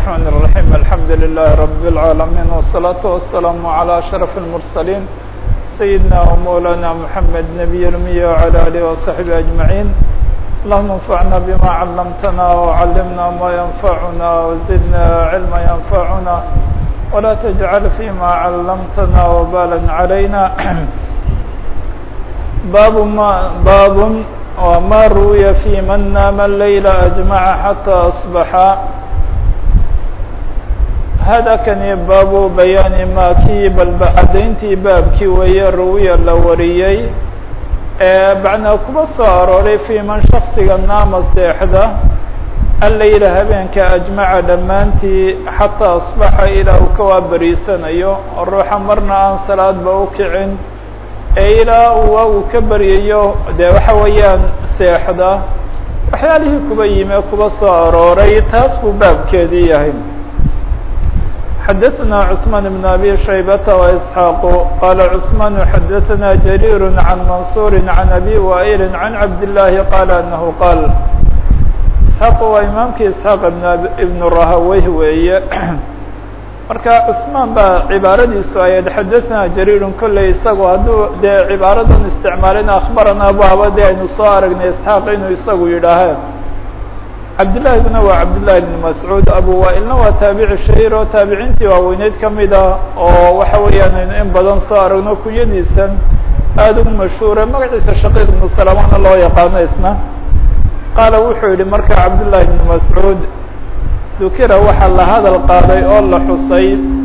الرحمن الرحيم الحمد لله رب العالمين والصلاة والسلام على أشرف المرسلين سيدنا ومولانا محمد نبي الأمي وعلى آله وصحبه أجمعين اللهم انفعنا بما علمتنا وعلمنا ما ينفعنا وزدنا علما ينفعنا ولا تجعل فيما علمتنا وبالا علينا باب ما باب وما روي في من نام الليل أجمع حتى أصبح هذا كان باب بيان ما kii balba cadayntii baabkii weeye ruwiya la wariyey macnaa kuba soo arooray fي man shaksiga naama seexda allayla habeenka ajmaca dhammaantii xataa asbaxa ilaa uu ka waaberiisanayo oo ruuxa marna aan salaadba u kicin ee ilaa uwa uu ka beryayo dee waxa weeyaan seexda waxyaalihii kuba yime kuba soo arooray taas buu baabkeedii yahay xdثna cثman بن abي شhaybة وإسحاaq qala cثman xadثna جرير عن maنصور عن abي وائل عن cabd اللahi qala أنه qاl isحاaq waa imaamkii isحاaq ibn rahaweyh weeye marka cثmaan baa cibaaradiisu ay xadثna جريr kolley isagu hadduu dee cibaaradan isticmaalina aخbarana baaba de aynu soo aragnay isحاaq inuu isagu yidhaaheen cabdillahiguna waa cabdillahi bn mascuud abu waailna waa taabici shahiir oo taabiciintii waaweyneyd kamid ah oo waxa weeyaan aynu in badan soo aragno kunyadiisan aada ugu mashhuura magaciisa shaqiiq ibnu salamana loo yaqaano isna qaala wuxuu yihi marka cabdullahi bn mascuud dukira waxaa la hadal qaaday oo la xusay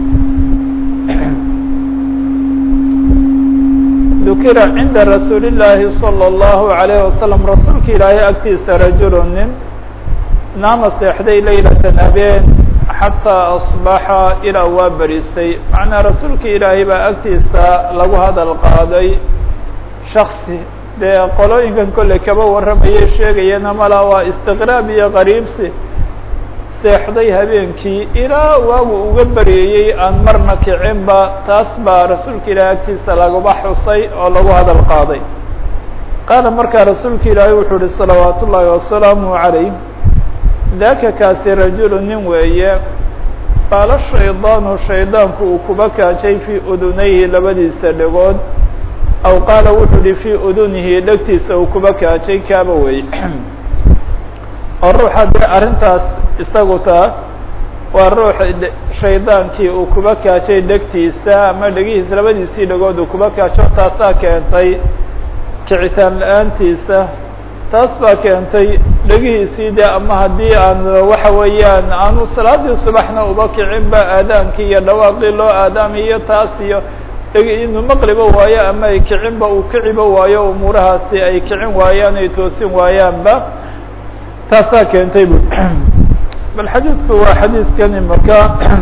dukira cinda rasuuli llaahi salى اllahu alayh wasalam rasuulka ilaahay agtiisa rajulu nin naama seexday laylatan habeen xataa asbaxa ilaa waa berisay macnaa rasuulka ilaahay baa agtiisa lagu hadal qaaday shaksi dee qolooyinkan kolley kaba warramayay sheegayana mala waa istiqraab iyo qariibsi seexday habeenkii ilaa waagu uga beryayey aan marna kicinba taas baa rasuulka ilaahay agtiisa laguba xusay oo lagu hadal qaaday qaala markaa rasuulka ilaahay wuxuu uhi salawaat ullaahi wasalaamu calayh daka kaasi rajulu nin weeye qaala shaydaanu shaydaanku uu kuba kaajay fii udunayhi labadiisa dhegood aw qaala wuxuu uhi fii udunihi dhegtiisa uu kuba kaajay kaaba wey oo ruuxa dee arrintaas isagu taa waa ruux shaydaankii uu kuba kaajay dhegtiisa ama dhegihiisa labadiisii dhegood uu kuba kaajo taasaa keentay kicitaan la-aantiisa taas baa keentay dhegihiisii de ama haddii aan waxa weeyaan aanu salaadii subaxna uba kicinba aadaankii iyo dhawaaqii loo aadaamiyo taas iyo dhegi inuu maqliba waayo ama ay kicinba uu kiciba waayo umuurahaasi ay kicin waayaan ay toosin waayaanba taasaa keentay bu bal xadiidku waa xadiidkani marka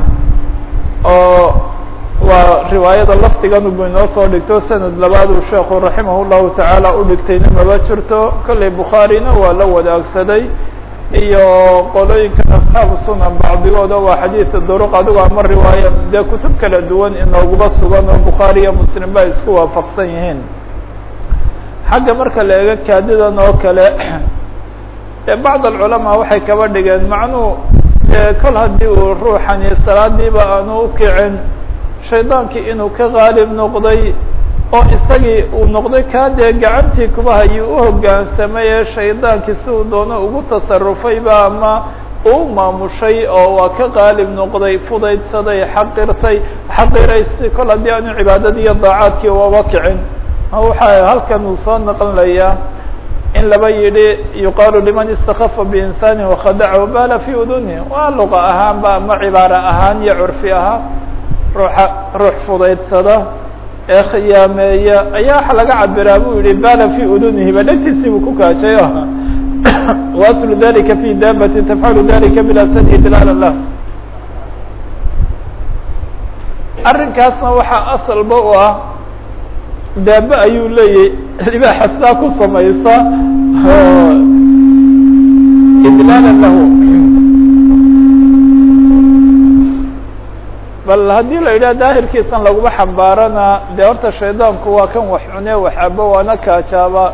oo waa riwaayada lafdigan bu inoo soo dhigto sanad labaad uu sheekhu raximah llahu tacaala u dhigtayna maba jirto kolley bukhaarina waa la wadaagsaday iyo qolooyinkan asxaabu sunan bacdigooda waa xadiida duruq adigo ama riwaaya dee kutub kala duwan inooguba sugan oo bukhaari iyo muslim ba isku waafaqsan yihiin xagga marka la eego kaadidan oo kale dee bacd alculamaa waxay kaba dhigeen macnuu dee kol haddii uu ruuxani salaadiiba aanu ukicin shaydaankii inuu ka qaalib noqday oo isagii uu noqday kaa dee gacantii kuba hayuu u hoggaansamay ee shaydaankii si uu doono ugu tasarufayba ama uu maamushay oo waa ka qaalib noqday fudaydsaday xaqirtay xaqiraysay kol haddii aanu cibaadadii iyo daacaadkii waba kicin waxaa halkan uu soo naqonlayaa in laba yidhi yuqaalu liman istakafa biinsaani wakhadacahu bala fi uduni waa luqa ahaanba ama cibaaro ahaan iyo curfi ahaan ruuxa ruux fudaydsada ee khiyaameeya ayaa waxa laga cabiraa buu yihi bala fi udunihi ba dhegtiisii buu ku kaajay waslu dalika fi daabati tafcalu dalika bila sadyi dilaala lah arrinkaasna waxaa asalba u ah daaba ayuu leeyahy libaaxa sidaa ku samaysa idlaala lahu bal haddii la yidhaha daahirkiisan laguma xambaarana dee horta shaydaanku waa kan wax cune wax abo waana kaajaaba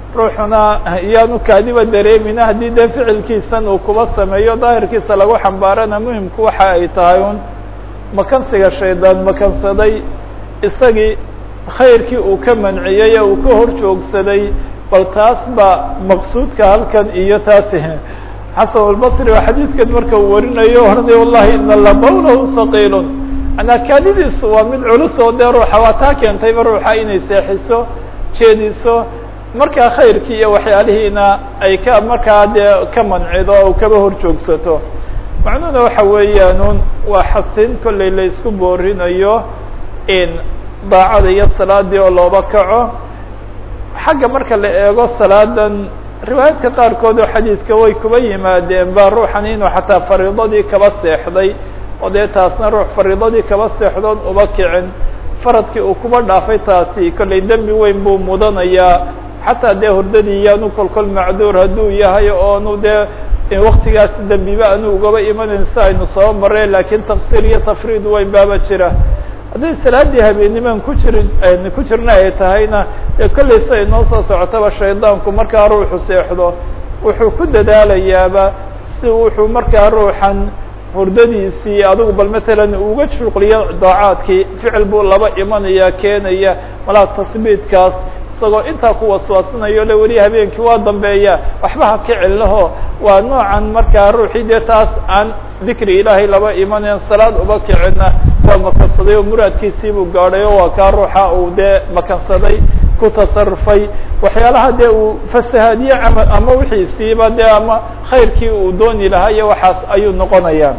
ruuxuna iyaanu kaadiba dareemina haddii dee ficilkiisan uu kuba sameeyo daahirkiisa lagu xambaarana muhimku waxa ay tahay un makansiga shaydaan makansaday isagii khayrkii uu ka manciyey ee uu ka hor joogsaday bal taas ba maqsuudka halkan iyo taasi xasan albasri oo xadiidkan marka uu warinayo oranay wallahi ina labawlahu haqiilun manaa kaadidiisu waa mid culus oo dee ruuxa waa taa keentayba ruuxa inay seexiso jeediso markaa khayrkii iyo waxyaalihiina ay ka markaa dee ka mancido o kaba hor joogsato macnuhuna waxa weeyaan waa xasin kollay la isku boorinayo in daacada iyo salaadii oo looba kaco xagga marka la eego salaadan riwaayaadka qaarkood oo xadiidka way kuba yimaadeen ba ruuxan inuu xataa fariidadii kaba seexday oo dee taasna ruux fariidadii kaba seexdoon uba kicin faradkii uu kuba dhaafay taasi kollay dembi weyn buu mudanayaa xataa dee hurdadii iyaanu kolkol macduur hadduu yahay oonu dee waktigaas dembiba anu ugaba imanayn si aynu soo mareen lakiin taqsiir iyo tafriid weyn baaba jira haddii salaadii habeenimaan ku jiri ku jirna ay tahayna dee kollay si ay noo soo socotaba shaydaanku markaa ruuxu seexdo wuxuu ku dadaalayaaba si wuxuu markaa ruuxan hurdadiisii adigu bal matalan uga shuqliyo daacaadkii ficil buu laba imanaya keenaya malaa tasbiidkaas isagoo intaa ku waswaasinayo le weli habeenkii waa dambeeya waxba ha kicin laho waa noocan markaa ruuxii dee taas aan dikri ilaahay laba imanayn salaad uba kicina waa makansaday oo muraadkiisii buu gaadhay oo waa kaa ruuxa uu dee makansaday ku tasarufay waxyaalaha dee uu fasahaadiye ama ama wixiisiiba dee ama khayrkii uu dooni lahaa iyo waxaas ayuu noqonaya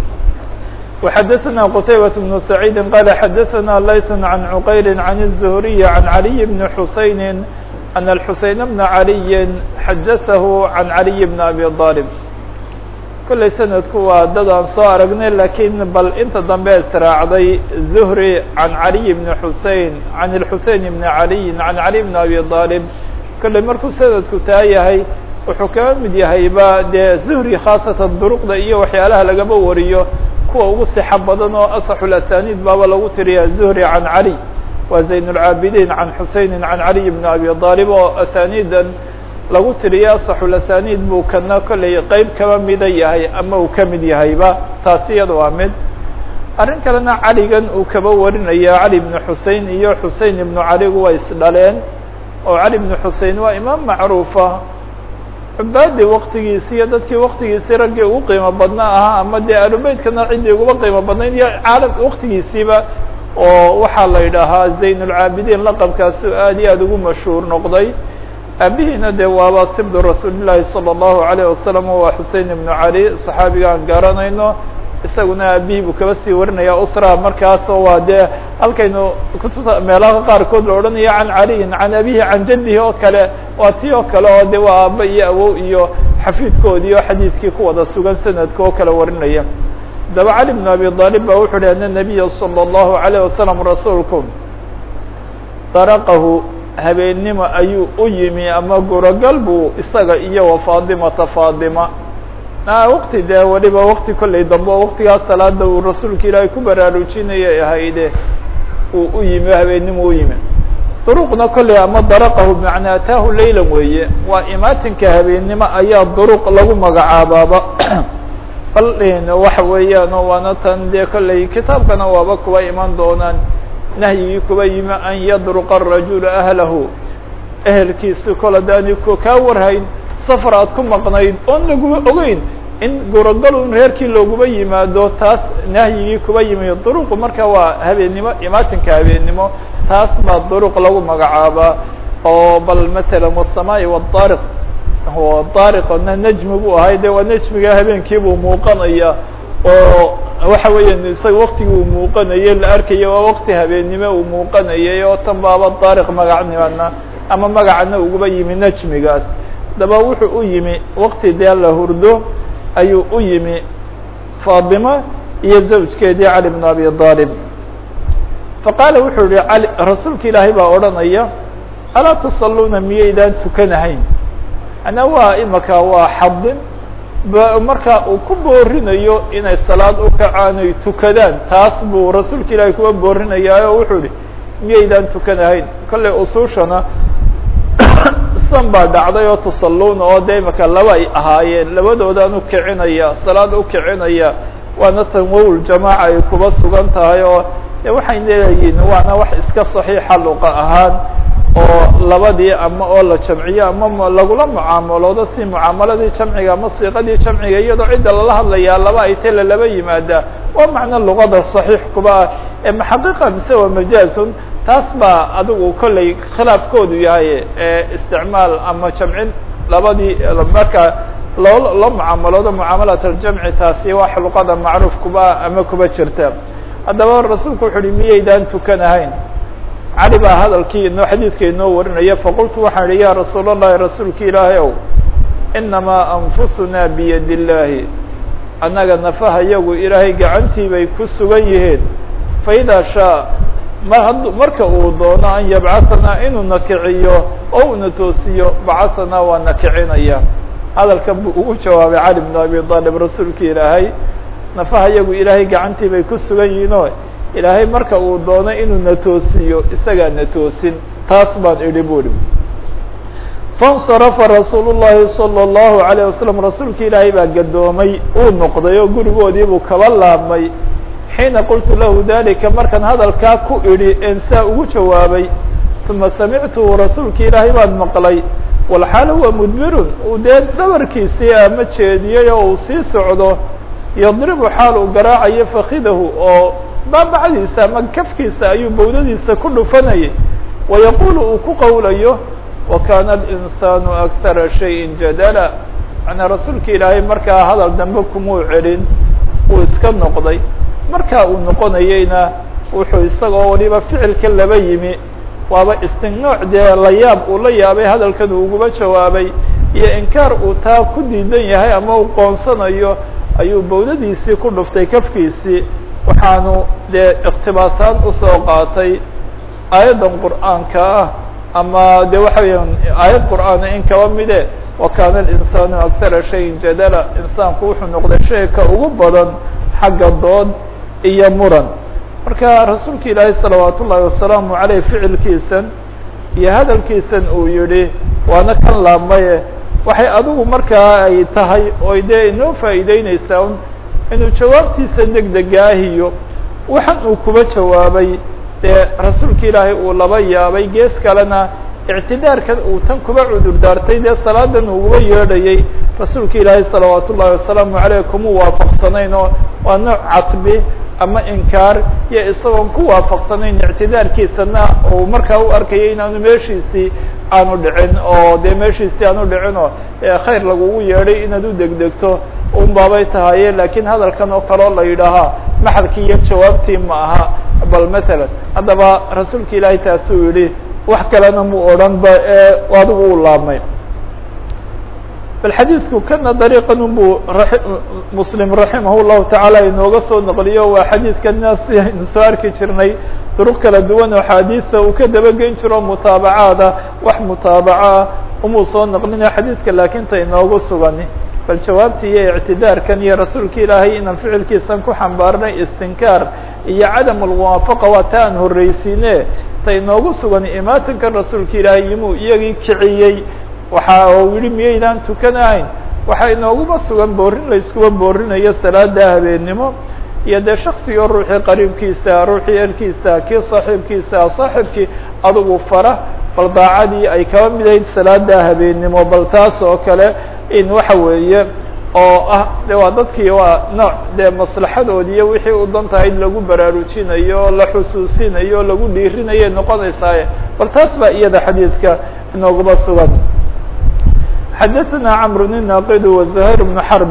وxdثna qتaybة بن سعيid qال xdثna layث عن عqayl عن الزهري عن علي بن حuسين أن الحuسين بن علي xdثه عن علي بن أبي طالب kollay snadku waa dad aan soo aragnay lakiin bal inta dambe israacday زهري عن علي بن حuسين عن الحuسين بن علي عن علي بن أبي طالب kollay markuu snadku taa yahay wuxuu kaga mid yahayba dee زهري khاaصatan duruqda iyo waxyaalaha lagaba wariyo kuwa ugu sixo badan oo asaxu lasaniid baaba lagu tiriya zuhri can cali waa zayn اlcaabidiin can xuseyni can caliy bn abi aalib oo asaniidan lagu tiriya asaxu lasaniid buu kana kollay qeyb kaba mida yahay ama uu ka mid yahayba taasi iyada waa mid arrin kalena caligan uu kaba warinaya cali bnu xusein iyo xusein ibnu caligu way isdhaleen oo cali bnu xusein waa imaam macruufa cubaadii waktigiisi iyo dadkii waktigiisii raggii ugu qiimo badna ahaa ama dee alubeytkana ciddii uguba qiimo badnayd iyo caalam waktigiisiiba oo waxaa la yidhaahaa zayn اlcaabidiin laqabkaasi aad iyo aad ugu mashhuur noqday aabihiina dee waaba sibdu rasuulillahi salى الlahu عalيه wasalam waa xusein ibnu cali صaxaabiga aan garanayno isaguna aabihii buu kaba sii warinaya usra markaasoo waa dee halkaynu kutusa meelaha qaarkood la odhanaya can caliyin can abihi can jadihi oo kale waa ti oo kale oo de waa aaba iyo awow iyo xafiidkoodii oo xadiidkii ku wada sugan sanadka oo kale warinaya daba cali bn abi aalib ba wuxu uhi ana nabiya salى الlahu عalيه wasalam rasuulku daraqahu habeennimo ayuu u yimi ama gurogal buu isaga iyo wa faadimata faadima wakti dee waliba wakti kollay dambe oo waktigaas salaada uu rasuulka ilaahay ku baraarujinayay ahayde uu u yimi habeennimo u yimi duruqna kollay ama daraqahu bimacnaa ataahu laylan weeye waa imaatinka habeennimo ayaa duruq lagu magacaabaaba bal waxa weeyaan oo waana tan dee kollay kitaabkana waaba kuba iman doonaan nahyigii kuba yimi an yadruqa arajulu ahlahu ehelkiisi kol hadaani ku kaa warhayn safar aad ku maqnayd oon laguba ogeyn in gurogal un reerkii looguba yimaado taas nahyigii kuba yimi duruqu marka waa habeennimo imaatinka habeennimo taas baa duruq lagu magacaabaa oo bal matalan wasamaa'i wadaariq daariqna najmi buu ahay de waa najmiga habeenkii buu muuqanaya oo waxa weeya isaga waktigii uu muuqanayay la arkaya waa wakti habeennimo uu muuqanayay oo tan baaba daariq magacnimana ama magacana uguba yimi najmigaas daba wuxuu u yimi wakti dee la hurdo ayuu u yimi faadima iyo zawjkeedii cali bn abi aalib faqaala wuxuu yihi ali rasuulka ilaahay baa odhanaya alaa tusaluuna miyaydaan tukanahayn manaa waa imaka waa xadin ba marka uu ku boorinayo inay salaad u kacaan ay tukadaan taas buu rasuulka ilaahay kuwa boorinayaa oo wuxuu yihi miyaydaan tukanahayn kollay usuushana san baa dhacday oo tusalluuna oo de imaka laba ay ahaayeen labadoodaan u kicinaya salaada u kicinaya waana tan wowl jamaaca ay kuba sugan tahay oo de waxay leeyihiin waana wax iska saxiixa luqa ahaan oo labadii ama oo la jamciyo ama lagula mucaamaloodo si mucaamaladii jamciga ama siiqadii jamciga iyadoo cidda lala hadlayaa laba ay tele laba yimaada waa macno luqada saxiix kuba ah ee maxaqiqa mise waa majaazun taas baa adigu kollay khilaafkoodu yahay isticmaal ama jamcin labadii marka loo loo mucaamaloodo mucaamalat aljamci taasi wax luqada macruuf kuba ama kuba jirta haddaba rasuulku wuxu uhi miyaydaan tukanahayn cali baa hadalkii inoo xadiidka inoo warinaya faqultu waxaan idhi ya rasuul اllahi rasuulka ilaahay ow inamaa anfusuna biyad illaahi annaga nafaha yagu ilaahay gacantii bay ku sugan yihiin faidaa shaa mar hadd marka uu doono an yabcahanaa inuu na kiciyo oo una toosiyo bacahanaa waa na kicinaya hadalkan buu ugu jawaabay cali bnu abi aalib rasuulka ilaahay nafaha yagu ilaahay gacantii bay ku sugan yihiin oo ilaahay marka uu doono inuu na toosiyo isagaa na toosin taas baan idhi buuhi faاnsarafa rasuul الlahi salى الlahu عalيه wasalam rasuulka ilaahay baa gadoomay uu noqday oo gurigoodii buu kaba laabmay xiina qultu lahu dalika markaan hadalkaa ku idhi en saa ugu jawaabay uma samictuhu rasuulka ilaahay baan maqlay walxaal huwa mudbirun uu dee dhabarkiisii ama jeediyey oo uu sii socdo yadribu xaal uu garaacayo fakidahu oo baabacdiisa ama kafkiisa ayuu bawdadiisa ku dhufanayay wayaqulu uu ku qowlayo wakana alinsaanu akara shayin jadala manaa rasuulka ilaahay markaa hadal dambe kumuu celin uu iska noqday markaa uu noqonayeyna wuxuu isagoo waliba ficilka laba yimi waaba istinooc dee la yaab uu la yaabay hadalkan uu uguba jawaabay iyo inkaar uu taa ku diidan yahay ama uu qoonsanayo ayuu bawdadiisii ku dhuftay kafkiisii waxaanu dee ikhtibaasaan usoo qaatay aayaddan qur'aanka ah ama de waxa weeyaan aayad qur'aana in kaba mide wakana alinsaanu akara shayin jadala insaanku wuxuu noqday shayka ugu badan xagga dood iyo muran marka rasuulka ilaahay salawaat ullaahi wasalaamu caleyh ficilkiisan iyo hadalkiisan uu yihi waana kan laabmaye waxay adigu markaa ay tahay oy dee inoo faa'iideyneysaa un inuu jawaabtiisa deg degaahiyo waxan uu kuba jawaabay dee rasuulka ilaahay uu laba yaabay gees kalena ictidaarkan uu tan kuba cudur daartay dee salaadan uguba yeedhayay rasuulka ilaahay salawaat ullaahi wasalaamu caleyh kuma waafaqsanayn oo waa nooc catbi ama inkaar iyo isagoon ku waafaqsanayn ictidaarkiisana uu markaa u arkayay inaanu meeshiisii aanu dhicin oo dee meeshiisii aanu dhicin oo khayr lagugu yeedhay inaad u degdegto un baabay tahaye lakiin hadalkan oo kaleo la yidhaahaa maxalkii iyo jawaabtii ma aha bal matalan haddaba rasuulka ilaahay taasuu yihi wax kalena mu odhan ba adigu u laabmay bal xadiidku kana dariiqan unbuu muslim raximah llahu tacaala inooga soo naqliyo waa xadiidkana si aynu soo arki jirnay duruq kala duwan oo xaadiisa uu ka dabageyn jiro mutaabacaada wax mutaabaca umuu soo naqlinayo xadiidka laakiin ta inoogu sugani bal jawaabtii iyo ictidaarkan iyo rasuulka ilaahay inaan ficilkiisan ku xambaarnay istinkaar iyo cadam almuwaafaqa waa ta aan horreysiine ta inoogu sugan imaatinkan rasuulka ilaahay yimuu iyagii kiciyey waxa uu yihi miyaydaan tukanahayn waxaa inooguma sugan boorin la iskuba boorinayo salaada habeennimo iyo dee shaksiga ruuxii qariibkiisa ruuxii erkiisa kii saaxiibkiisa saaxiibkii adugu fara bal daacadii ay kaba midayd salaada habeennimo bal taas oo kale in waxa weeye oo ah de waa dadkii waa nooc dee maslaxadoodi iyo wixii u dan tahay lagu baraarujinayo la xusuusinayo lagu dhiirinayo noqonaysaaye bal taas baa iyada xadiidka inooguma sugan xadaثna cmr الناqd وزhayr بن xرb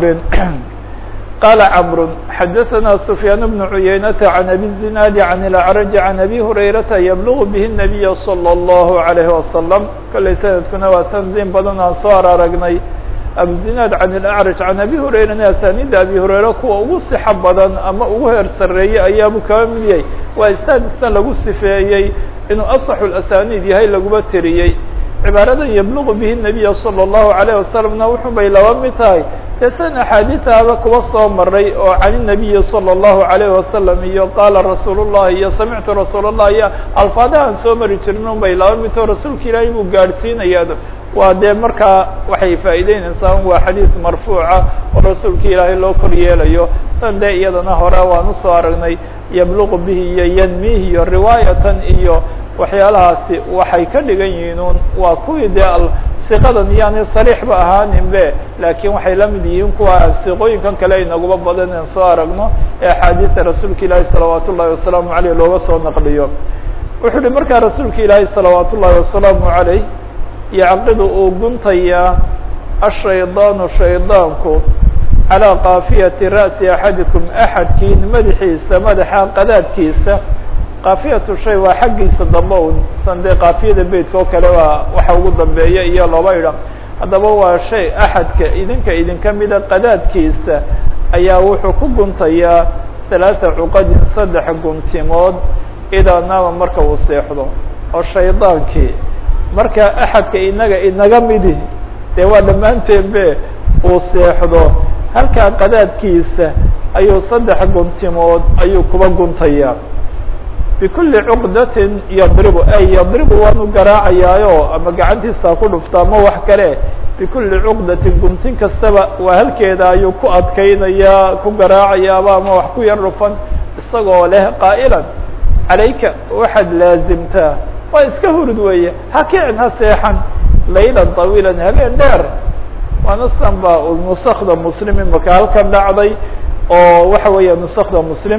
qال cمr xadaثna سفyاn بن عuyaynة عن أbي الزناad عن الأعرج عن أbي هurayرaةa yblغ bه النبي صلى الله عليه وسلم kollay sanadkuna waa sanadin badan aan soo ar aragnay abuزinaad can الأعrج can abi hurayrana asanida abi hurayra kuwa ugu sixo badan ama ugu heer sareeyey ayaabu kaba mid yahay waa istaadisna lagu sifeeyey inuu aصxu الأsaniid yahay laguba teriyey cibaaradan yabluqu bihi nabiya salى اllahu عalيه wasalamna wuxuu bay laba mid tahay dee san axaadiiaaba kuwa soo maray oo can الnabiyi salى اllahu عalيyه wasalam iyo qaala rasuul الlahi iyo samictu rasuul الlah iyo alfaadahaan soo mari jirin un bay laba mid taho rasuulka ilaahay buu gaadhsiinaya waa dee markaa waxay faa'iideynaysaa waa xadiid marfuuca oo rasuulka ilaahay loo kor yeelayo tan dee iyadana hore waan usoo aragnay yabluqu bihi iyo yanmihi iyo riwaayatan iyo waxyaalahaasi waxay ka dhigan yihiin un waa kuwii dee siqadan iyaanay sariixba ahaaninbe laakiin waxay la mid yihiin kuwa siqooyinkan kale inaguba badan in soo aragno ee axaadiista rasuulka ilaahi salawaat ullahi wasalaamu aleyh looga soo naqliyo wuxuu uhi markaa rasuulka ilaahi salawaat ullahi wasalaamu aleyh yacqidu uu guntayaa ashaydaanu shaydaanku calىa kaafiyati ra'si axadikum axadkiin madaxiisa madaxa qadaadkiisa kaafiyatu shay waa xaggiisa dambe un san dee kaafiyada beytka oo kale waa waxa ugu dambeeya iyo looba idha haddaba waa shay axadka idinka idinka mida qadaadkiisa ayaa wuxuu ku guntayaa halaasa cuqadin saddex guntimood idaa naama marka uu seexdo oo shaydaankii marka axadka inaga inaga midi dee waa dhammaanteen be uu seexdo halkaa qadaadkiisa ayuu saddex guntimood ayuu kuba guntayaa bikuli cuqdatin yadribu ay yadribu waanu garaacayaayo ama gacantiisa ku dhufta ama wax kale bikuli cuqdatin guntin kastaba waa halkeeda ayuu ku adkeynayaa ku garaacayaaba ama wax ku yar dhufan isagoo leh qaa'ilan calayka waxaad laazimtaa waa iska hurud weeye ha kicin ha seexan laylan طawiilan habeen dheer waana san ba nusakda muslim imaka halkan dhacday oo waxa weeya nusakda muslim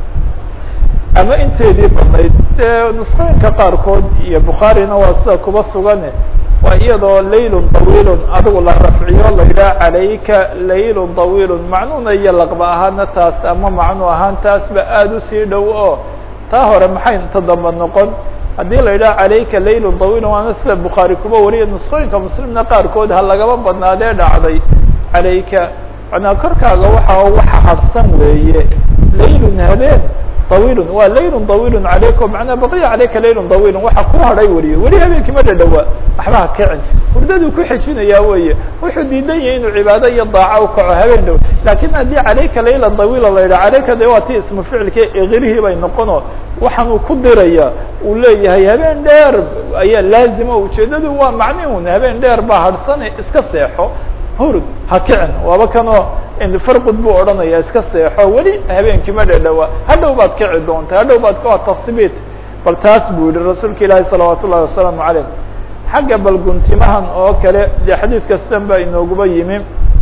ama inteedii badnayd dee nusqooyinka qaarkood iyo bukhaarina waa sida kuba sugane waa iyadoo laylun طawiilun adigu la rafciyo la yidhaha calayka laylun طawiilun macnuuna iyo laqba ahaana taas ama macnu ahaan taas ba aada usii dhow oo taa hore maxay inta damba noqon haddii la yidhaha calayka laylun طawiilun waana sida bukhaari kuba wariya nusqooyinka muslimna qaarkood ha lagaba badnaadee dhacday calayka manaa korkaaga waxa waxa harsan weeye laylun habeen طawiilun waa laylun طawiilun calaykum manaa baqiya calayka laylun طawiilun waxa ku hadhay weliye weli habeenkii ma dhadhawaa waxba ha kicin hurdaduu ku xejinayaa weye wuxuu diidan yahay inuu cibaado iyo daaca u kaco habeen dhow lakin haddii calayka layla طawiila la yidhaha calayka de waa ti ismu ficilka eqirihii bay noqono waxaan uu ku diraya uu leeyahay habeen dheer ayaa laazima ujeedadu waa macni un habeen dheer baa harhsane iska seexo hurud ha kicin waaba kanoo farqud buu odhanaya iska seexo weli habeenkii ma dhadhawa hadhow baad kici doonta hadhow baad ka tasbiit bal taas buu yihi rasuulka ilaahi salawaat ullahi wasalaamu calayh xagga balguntimahan oo kale dee xadiid kastan baa inooguba yimi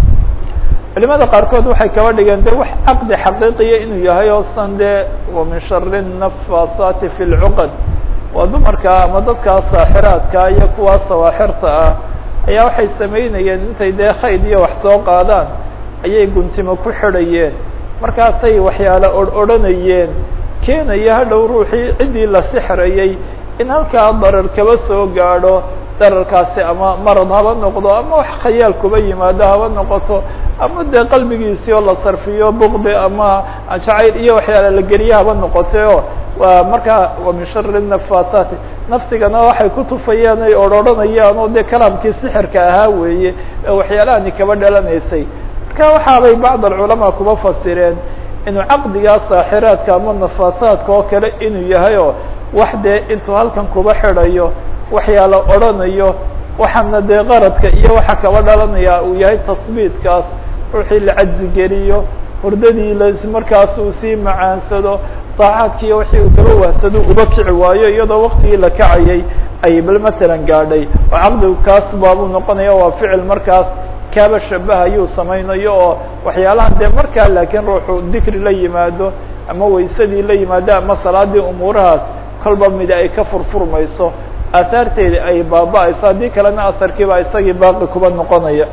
culimada qaarkood waxay kaba dhigeen de wax caqdi xaqiiqiya inuu yahay oo san dee wa min shari nafasaati fi lcuqad waa dumarka ama dadkaa saaxiraadka iyo kuwaa sawaaxirta ah ayaa waxay samaynayeen intay dee khayd iyo wax soo qaadaan ayay guntimo ku xidhayeen markaasay waxyaale or odhanayeen keenaya hadhow ruuxii ciddii la sixrayay in halkaa darar kaba soo gaadho dararkaasi ama marad haba noqdo ama wax khayaal kuba yimaado haba noqoto ama dee qalbigiisii oo la sarfiyo buqdi ama jacayl iyo waxyaale la geliye haba noqoteo waa markaa wa min shari nafasaati naftigana waxay ku tufayaan ay odrhodhanayaan oo dee kalaamkii sixirka ahaa weeye ee waxyaalahani kaba dhalanaysay marka waxaabay bacd alculamaa kuba fasireen inuu caqdigaa saaxiraadka ama nafasaadka oo kale inuu yahay oo wax dee intuu halkan kuba xidhayo waxyaala odhanayo waxaana dee qaradka iyo waxa kaba dhalanaya uu yahay tasbiitkaas ruuxii la cajzigeliyo hurdadii la markaas uu sii macaansado daacaadkiiyo wixii uu kaba wahsado uba kici waayo iyadoo waktigii la kacayay ay bal matalan gaadhay oo caqdigu kaas baabuu noqonaya waa ficil markaas kaaba shabahayuu samaynayo oo waxyaalahan dee markaa laakiin ruuxu dikri la yimaado ama waysadii la yimaado ama salaadii umuurahaas kolba midi ay ka furfurmayso aahaarteedi ay baaba-ayso haddii kalena asarkiiba isagii baaqi kuba noqonaya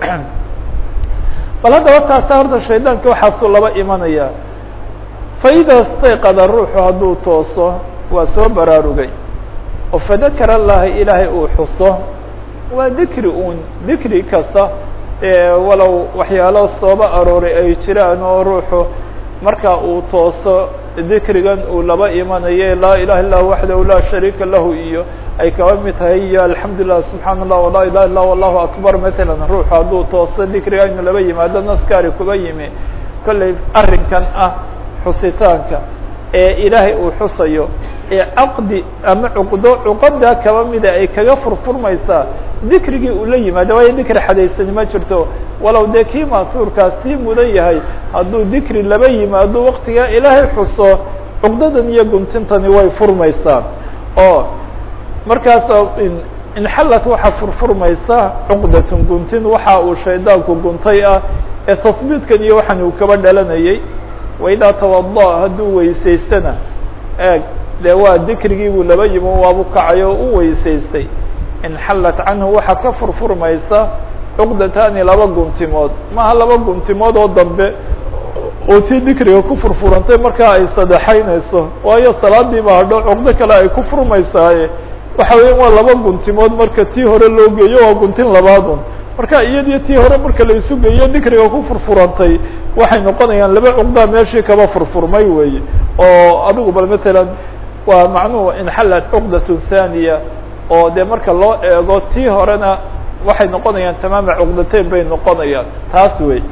bal haddaba taasa horta shaydaanka waxaasuu laba imanaya faida stayqada ruuxu hadduu tooso waa soo baraarugay oo fadakara allaha ilaahay uu xuso waa dikri un dikri kasta walow waxyaalo sooba arooray ay jiraan oo ruuxu marka uu tooso dikrigan uu laba imanayo laa ilaha illa waxdahu laa shariika lahu iyo ay kaba mid tahay iyo alxamdu lilah subxaana allah walaa ilaha illa allahu akbar matalan ruuxu hadduu tooso dikriga inu laba yimaado naskaari kuba yimi kollay arrinkan ah xusitaanka ee ilaahay uu xusayo ee caqdi ama cuqdo cuqadaa kaba mida ay kaga furfurmaysaa dikrigii uu la yimaado waayo dikri xadaysani ma jirto walow dee kii ma'tuurkaa sii mudan yahay hadduu dikri laba yimaado waktigaa ilaahay xuso cuqdadan iyo guntintani way furmaysaa oo markaas inxallat waxaa furfurmaysa cuqdatun guntin waxa uu shaydaanku guntay ah ee tasbiidkan iyo waxan uu kaba dhalanayay waidaa tawada hadduu weysaystana eeg dee waa dikrigii buu laba yimo waabu kacay oo u weysaystay inxallat canhu waxaa ka furfurmaysa cuqdatani laba guntimood maaha laba guntimood oo dambe oo tii dikriga ku furfurantay markaa ay sadexaynayso waayo salaadiiba hadho cuqdo kale ay ku furmaysaaye waxa weya waa laba guntimood marka tii hore loo geeyo waa guntin labaadun marka iyadiyo tii hore marka la isu geeyo dikriga ku furfurantay waxay noqonayaan laba cuqdaa meeshii kaba furfurmay weeye oo adigu bal matalan waa macnuhu inxallat cuqdatu thaniya oo dee marka loo eego tii horena waxay noqonayaan tamaama cuqdateyn bay noqonayaan taas wey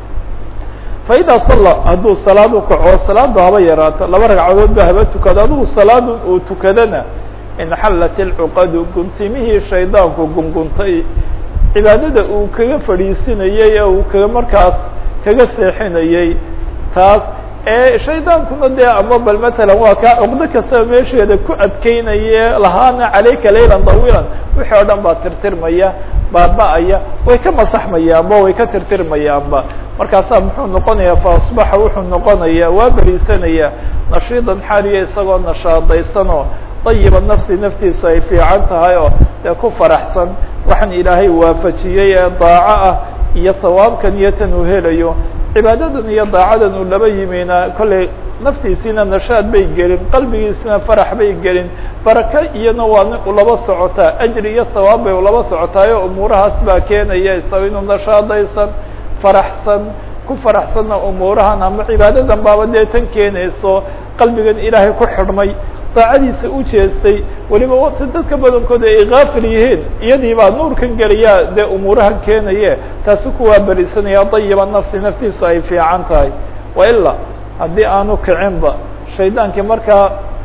faida salla hadduu salaad u kaco salaadu haba yaraato laba ragcadood ba haba tukado adigu salaadu uu tukadana inxallat ilcuqadu guntimihii shaydaanku gunguntay cibaadada uu kaga fadhiisinayey ee uu kaga markaas kaga seexinayey taas ee shaydaankuna dee ama bal matalan waa kaa cuqdo kastaba meesheeda ku adkeynaye lahaana calayka laylan dawiilan wixii oo dhan baa tirtirmaya baaba-aya way ka masaxmayaanba way ka tirtirmayaanba markaasaa muxuu noqonayaa fa asbaxa wuxuu noqonayaa waa beriisanaya nashiidan xaaliya isagoo nashaadaysanoo dayiba nafsi naftiisu ay fiican tahay oo dee ku faraxsan waxaan ilaahay waafajiyey ee daaco ah iyo sawaabkan iyo tan uu helayo cibaadadan iyo daacadan uu laba yimina kollay naftiisiina nashaad bay gelin qalbigiisina farax bay gelin baraka iyana waa ulaba socotaa ajri iyo sawaab bay ulaba socotaayo umuurahaas baa keenaya isaga inuu nashaadaysan faraxsan ku faraxsanna umuurahan ama cibaadadan baaba dee tan keenayso qalbigan ilaahay ku xidhmay daacadiisa u jeestay weliba wati dadka badankooda ay kaafil yihiin iyadii baa nuurkan geliyaa dee umuurahan keenaye taasi kuwaa berisanaya dayiba nafsi naftiisu ay fiican tahay wailaa haddii aanu kicinba shaydaankii markaa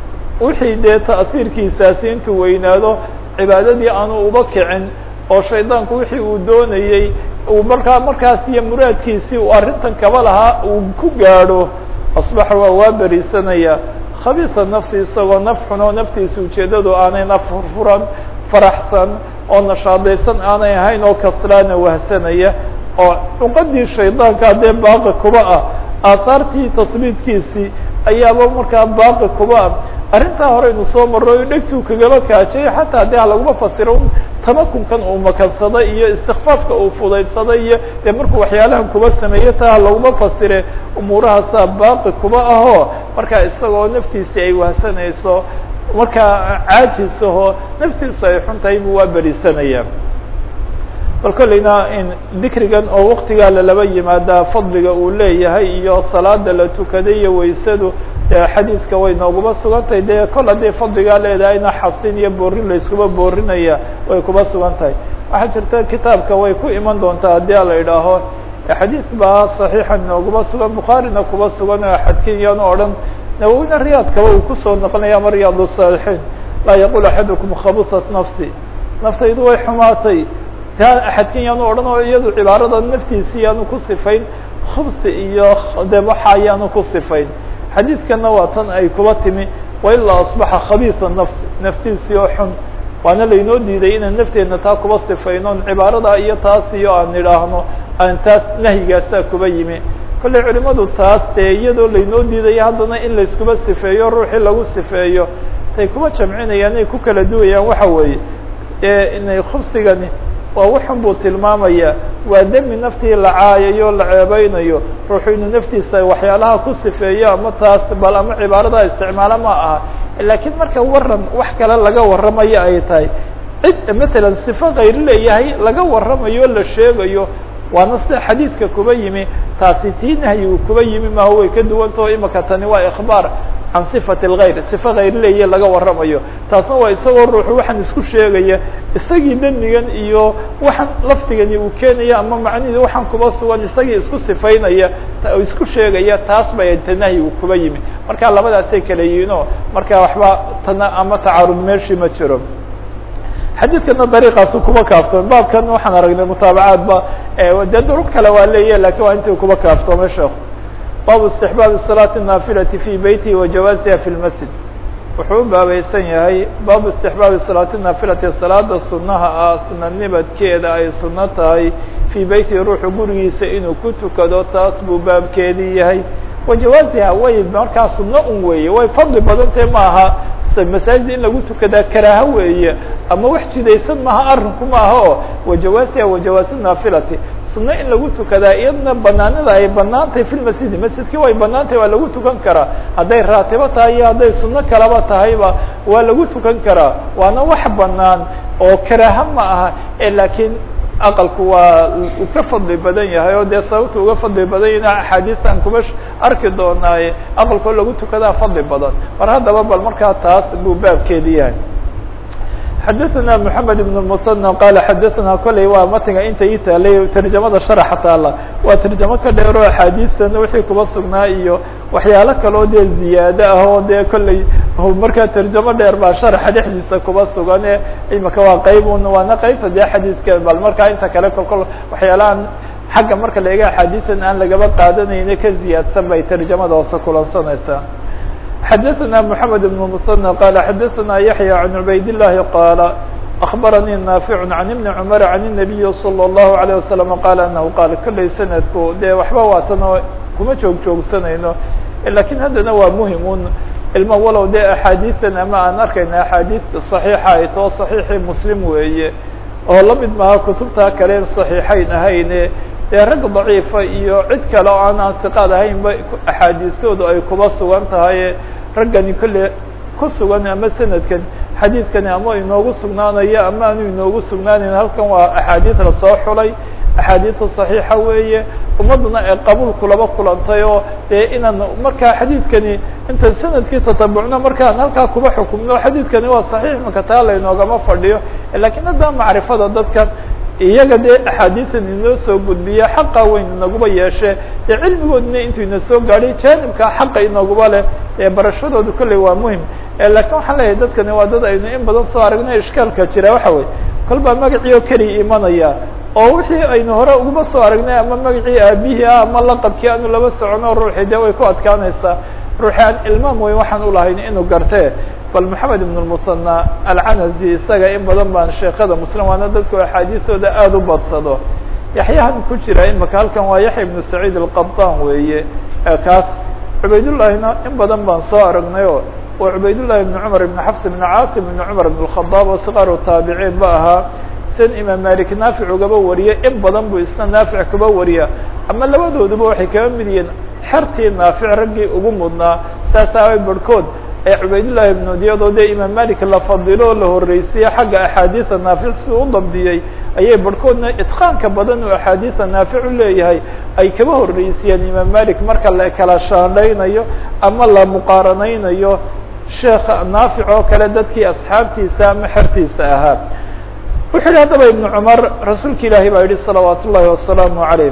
wixii dee ta'siirkiisaasi intuu weynaado cibaadadii aanu uba kicin oo shaydaanku wixii uu doonayey uu markaa markaas iyo muraadkiisii uu arrintan kaba lahaa uu ku gaadho asbaxa waa waa berisanaya khabiisa nafsi isagoo naf xun oo naftiisa ujeeddadu aanay naf furfuran faraxsan oo nashaadaysan aanay ahayn oo kaslaana wahsanaya oo cuqadii shaydaanka dee baaqi kuba ah aahaartii tasbiidkiisii ayaaba markaa baaqi kuba ah arrintaa horeynu soo marro dhegtuu kagaba kaajay xataa dee ha laguma fasiro tamakunkan uu makansaday iyo istikfaafka uu fudaydsaday iyo dee markuu waxyaalahan kuba sameeye taa ha laguma fasire umuurahaasaa baaqi kuba ahoo markaa isagoo naftiisii ay wahsanayso markaa caajisaho naftiisu ay xun tahay buu waa berisanaya bal kolleyna in dikrigan oo waktigaa lalaba yimaadaa fadliga uu leeyahay iyo salaada la tukaday iyo waysadu xadiidka way nooguma sugan tahay dee kol haddii fadligaa leedahayna xasin iyo boorin layskuba boorinaya way kuba sugan tahay waxaa jirta kitaabka way ku iman doontaa haddii a la idhaaho xadiid baa صaxiixa nooguma sugan bukhaarina kuba sugan oo axadkin yaanu odhan nawowina riyaadkaba uu kusoo noqonaya ama riyaad الصaalixiin laa yaqul axadukum khabusat nafsi naftaydu way xumaatay taa axadkin yaanu odhan oo iyadu cibaarada naftiisi yaanu ku sifayn khubsi iyo de waxa yaanu ku sifayn xadiidkana waa tan ay kuba timi wailaa asbaxa khabiisa nafsi naftiisii oo xun waana laynoo diiday inaan nafteedna taa kuba sifayno cibaarada iyo taas iyo aan idhaahno aan taas nahyigaasaa kuba yimi kollay culimadu taas dee iyadoo laynoo diidaya haddana in layskuba sifeeyo ruuxii lagu sifeeyo tay kuba jamcinayaan ay ku kala duwayaan waxa weeye inay khubsigani waa waxun buu tilmaamaya waa demi naftii la caayayo la ceebeynayo ruuxu inuu naftiisa waxyaalaha ku sifeeyo ama taas bal ama cibaarada isticmaalo ma aha laakiin marka waran wax kale laga warramayo ay tahay cid matalan sifo kayr leeyahay laga warramayo la sheegayo waana sida xadiidka kuba yimi taasi tii nahyigu kuba yimi maha way ka duwantao imaka tani waa ikbaar can sifati اlgayr sifa kayr leeya laga warramayo taasna waa isagoo ruuxu waxaan isku sheegaya isagii demigan iyo waxaan lafdigani uu keenaya ama macnihii waxaan kuba sugan isagii isku sifaynaya isku sheegaya taas bay ta nahyigu kuba yimi marka labadaasay kala yihiinoo marka waxba tana ama tacaarud meeshii ma jiro xadiidkana dariiqaasu kuba kaaftoomay baabkan waxaan aragnay mutaabacaadba dee duruq kale waa leeya lakin waa intii kuba kaaftoomay sheekhu baabu istixbaabi salaati naafilati fi beytihi wa jawaaziha fi lmasjid wuxuu u baabaysan yahay baabu istixbaabi salaati naafilati salaada sunaha ah sunanimadkeeda ay suno tahay fii beyti ruuxu gurigiisa inuu ku tukado taas buu baabkeedii yahay wajawaaziha way markaa suno un weeye way fadli badantee maaha masaajid in lagu tukadaa karaaho weeye ama wax jidaysan maaha arrinku maaha oo wajawaaziha wajawaasi naafilati suno in lagu tukadaa iyadna banaanida ay banaantahay fi lmasjidi masjidkii way banaantahay waa lagu tukan karaa hadday raatibo tahay iyo hadday suno kalaba tahayba waa lagu tukan karaa waana wax banaan oo karaaho ma aha laakiin aqalku waa uu ka fadli badan yahay oo dee sababta uga fadli badan yahin axaadiistan kuma arki doonaaye aqalkoo lagu tukadaa fadli badan mar haddaba bal markaa taas buu baabkeedi yahay xadaثna mحamed بن المsنى qala xadaثna koley waa matiga inta ii taalay tarjamada sharaxa taala waa tarjamo ka dheero axaadiistan wixii kuba sugnaa iyo waxyaalo kaloo dee ziyaado ah oo dee kolley markaa tarjamo dheer baa sharaxa dhexdiisa kuba sugan ee imika waa qeyb un waana qeybta dee xadiiska bal markaa inta kale kolkol waxyaalahan xagga marka la ega axaadiistan aan lagaba qaadanayne ka ziyaadsan bay tarjamada hoose kulansanaysaa xadaثna mحamed بن msنى qala xadaثna yaحyى عan cubayd الlahi qaala أخbaranii naafiع عan iبni cmr عan النabiyi slى الlahu عalيه waسلم qala anahu qaal kolley sanadku dee waxba waatanoo kuma joog joogsanayno lakin haddana waa muhim un ilma walow dee axaadiian ama aan arkayna axaadiista صaxiixa ay too صaxiixii muslim weeye oo lamid maaha kutubta kale صaxiixayn ahayne dee rag daciifa iyo cid kale oo aan ansiqaad ahaynba axaadiistoodu ay kuba sugan tahay raggani kolle ku sugan ama sanadkan xadiidkani ama inoogu sugnaanayo ama aanu inoogu sugnaaneyn halkan waa axaadiid lasoo xulay axaadiidta صaxiixa weeye ummadduna ay qabuulku laba kulantay oo dee inaan markaa xadiidkani intaan sanadkii tatabucno markaan halkaa kuba xukumno xadiidkani waa صaxiix maka taa laynoogama fadhiyo lakiin hadda macrifada dadkan iyaga dee axaadiisan inoo soo gudbiya xaqa weyn inaguba yeeshe dee cilmigoodina intuu ina soo gaadhay jaanibka xaqa inaguba leh ee barashadoodu kolley waa muhim lakin waxaan leeyahay dadkani waa dad aynu in badan soo aragnay ishkaalka jira waxa weye kol baa magacii oo keliya imanaya oo wixii aynu hore uguma soo aragnay ama magacii aabihii ah ama laqabkii aanu laba socono ruuxii dee way ku adkaanaysaa ruuxi aan ilmaam weyn waxaan ulahayn inuu gartee bal moxamed ibn lmusanى alcanazi isaga in badan baan sheekada muslim waana dadku axaadiistooda aada u badsado yaxyahan ku jira imaka halkan waa yaxya ibnu saciid alqabطan weeye kaas cubaydullahina in badan baan soo aragnay o waa cubaydullahi ibn cumar ibn xafs ibn caasim ibn cumar ibn اkhadaab oo siqaaru taabiciin ba ahaa sen imaam malik naafic ugaba wariye in badan buu isna naafic kuba wariya ama labadooduba waxay kaba mid yihiin xertii naafic raggii ugu mudnaa saas aaway barhkood ee cubaydullahi ibnu diyadoo dee imaam malik la fadilo la horreysiye xagga axaadiisa naafic si u dabdiyey ayay barhkoodna itqaanka badan uu axaadiisa naafic u leeyahay ay kaba horreysiyeen imaam malik marka la kala shaandhaynayo ama la muqaaranaynayo sheekha naafic oo kale dadkii asxaabtiisa ama xertiisa ahaa wuxuu yihi haddaba ibnu cumar rasuulka ilaahi baa yihi salawaat ullahi wasalaamu calayh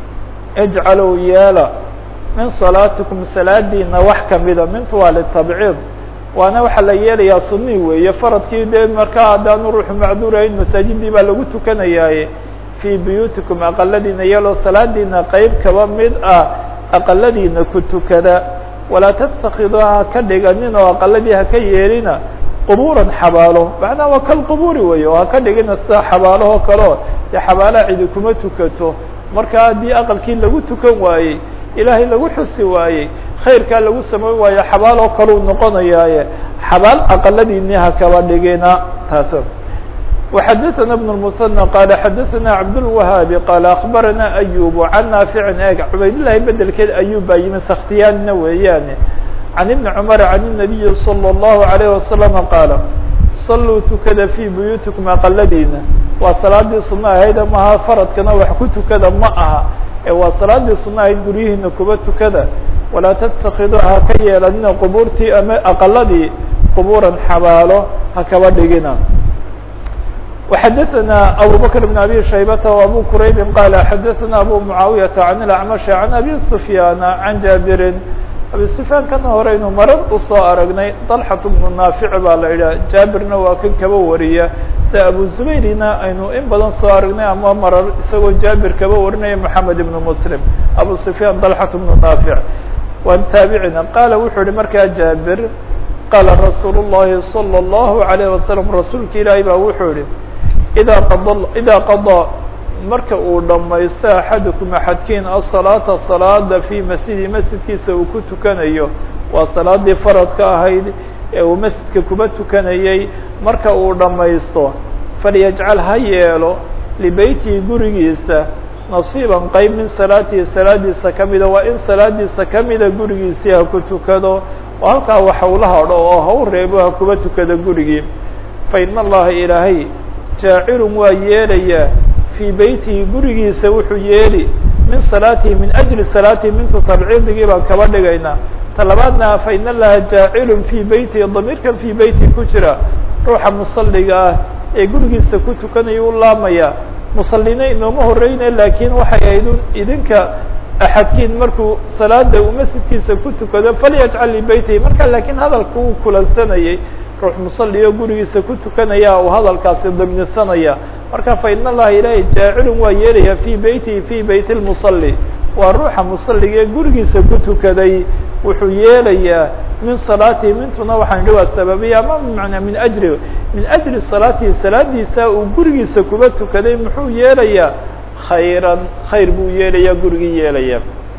ijcaluu yeela min salaatikum salaadiina wax kamida mintu waa litabciid waana waxaa la yeelayaa sunii weeye faradkii dee markaa haddaanu ruuxu macduurahayn masaajidii baa lagu tukanayaaye fii buyuutikum aqaladiina yeeloo salaadiina qeyb kaba mid ah aqaladiina ku tukada walaa tattakiduuha ha ka dhiganin oo aqaladii ha ka yeelina qubuuran xabaalo macnaha waa kal qubuuri weeye oo ha ka dhigina sida xabaalahoo kaleo dee xabaalaha cidi kuma tukato marka haddii aqalkii lagu tukan waayey ilaahay lagu xusi waayey khayrkaa lagu samayn waaye xabaal oo kaleu noqonayaaye xabaal aqaladiini ha kaba dhigina taas وxadثna بن المثنى qال xadثna cabdالوahaabi qال أخbarana أyub عan naafici eeg cubaydالlahi bedelkeed ayub baa yimi sakhtiyaanina weeyaane عan iبni cmr عan النabiyi slى الlaهu عalيه وasلم qaala صaluu tukada fي buyuutikum aqaladiina waa salaadii suno ahayd maha faradkana wax ku tukada ma aha ee waa salaadii suno ahayd guryihiina kuba tukada walaa تتakiduu ha ka yeelanina qubuurtii ama aqaladii qubuuran xabaalo ha kaba dhigina وxadثna abو bكر بن abي شhaybة وabو qrayb qال xadثna abو معaaوiyة عن الأعمش عن abي سفyاn عن jاabiri abi sufyaan kana horeynu marar usoo aragnay dalxat bnu naafic baa la yidhaha jaabirna waa kan kaba wariya sida abu zubayrina aynu in badan soo aragnay ama marar isagoo jaabir kaba warinaya moxamed ibnu muslim abu sufyaan dalxat bnu naafic waan taabicina qaala wuxuu yihi markaa jaabir qaala rasuul الlahi salى الlahu عalayه wasalam rasuulka ilaahay baa wuxuu yihi idaa qad idaa qadaa marka uu dhamaysto axadukum axadkiin asalaata salaada fii masjidi masjidkiisa uu ku tukanayo waa salaadii faradka ahayd ee uu masjidka kuba tukanayey marka uu dhamaysto falyajcal ha yeelo libeytihi gurigiisa nasiiban qeyb min salaatihi salaadiisa kamida waa in salaadiisa kamida gurigiisii ha ku tukado oo halkaa wax hawla hadho oo ha u reebo ha kuba tukado gurigii fa ina allaha ilaahay jaacilun waa yeelayaa fii beytihi gurigiisa wuxuu yeeli min salaatihi min ajli salaatihi mintu tabciidigii baan kaba dhigaynaa ta labaadna fa ina allaha jaacilun fii beytihi damiirkan fii beyti ku jira ruuxa musalliga ah ee gurigiisa ku tukanaya u laamaya musallina inooma horeyne laakiin waxay ahayd idinka axadkiin markuu salaada uu masjidkiisa ku tukado falyajcal libeytihi marka laakiin hadalka uu kulansanayay ruux musalli oo gurigiisa ku tukanaya uu hadalkaasi damnisanaya marka fa ina allaha ilaahay jaacilun waa yeelaya fii beytihi fii beyt lmusalli waa ruuxa musalliga ee gurigiisa ku tukaday wuxuu yeelayaa min salaatihi mintuna waxaan idhi waa sababiya ama bmanaa min ajri min ajli salaatihi salaadiisa uu gurigiisa kuba tukaday muxuu yeelayaa khayran khayr buu yeelayaa gurigii yeelaya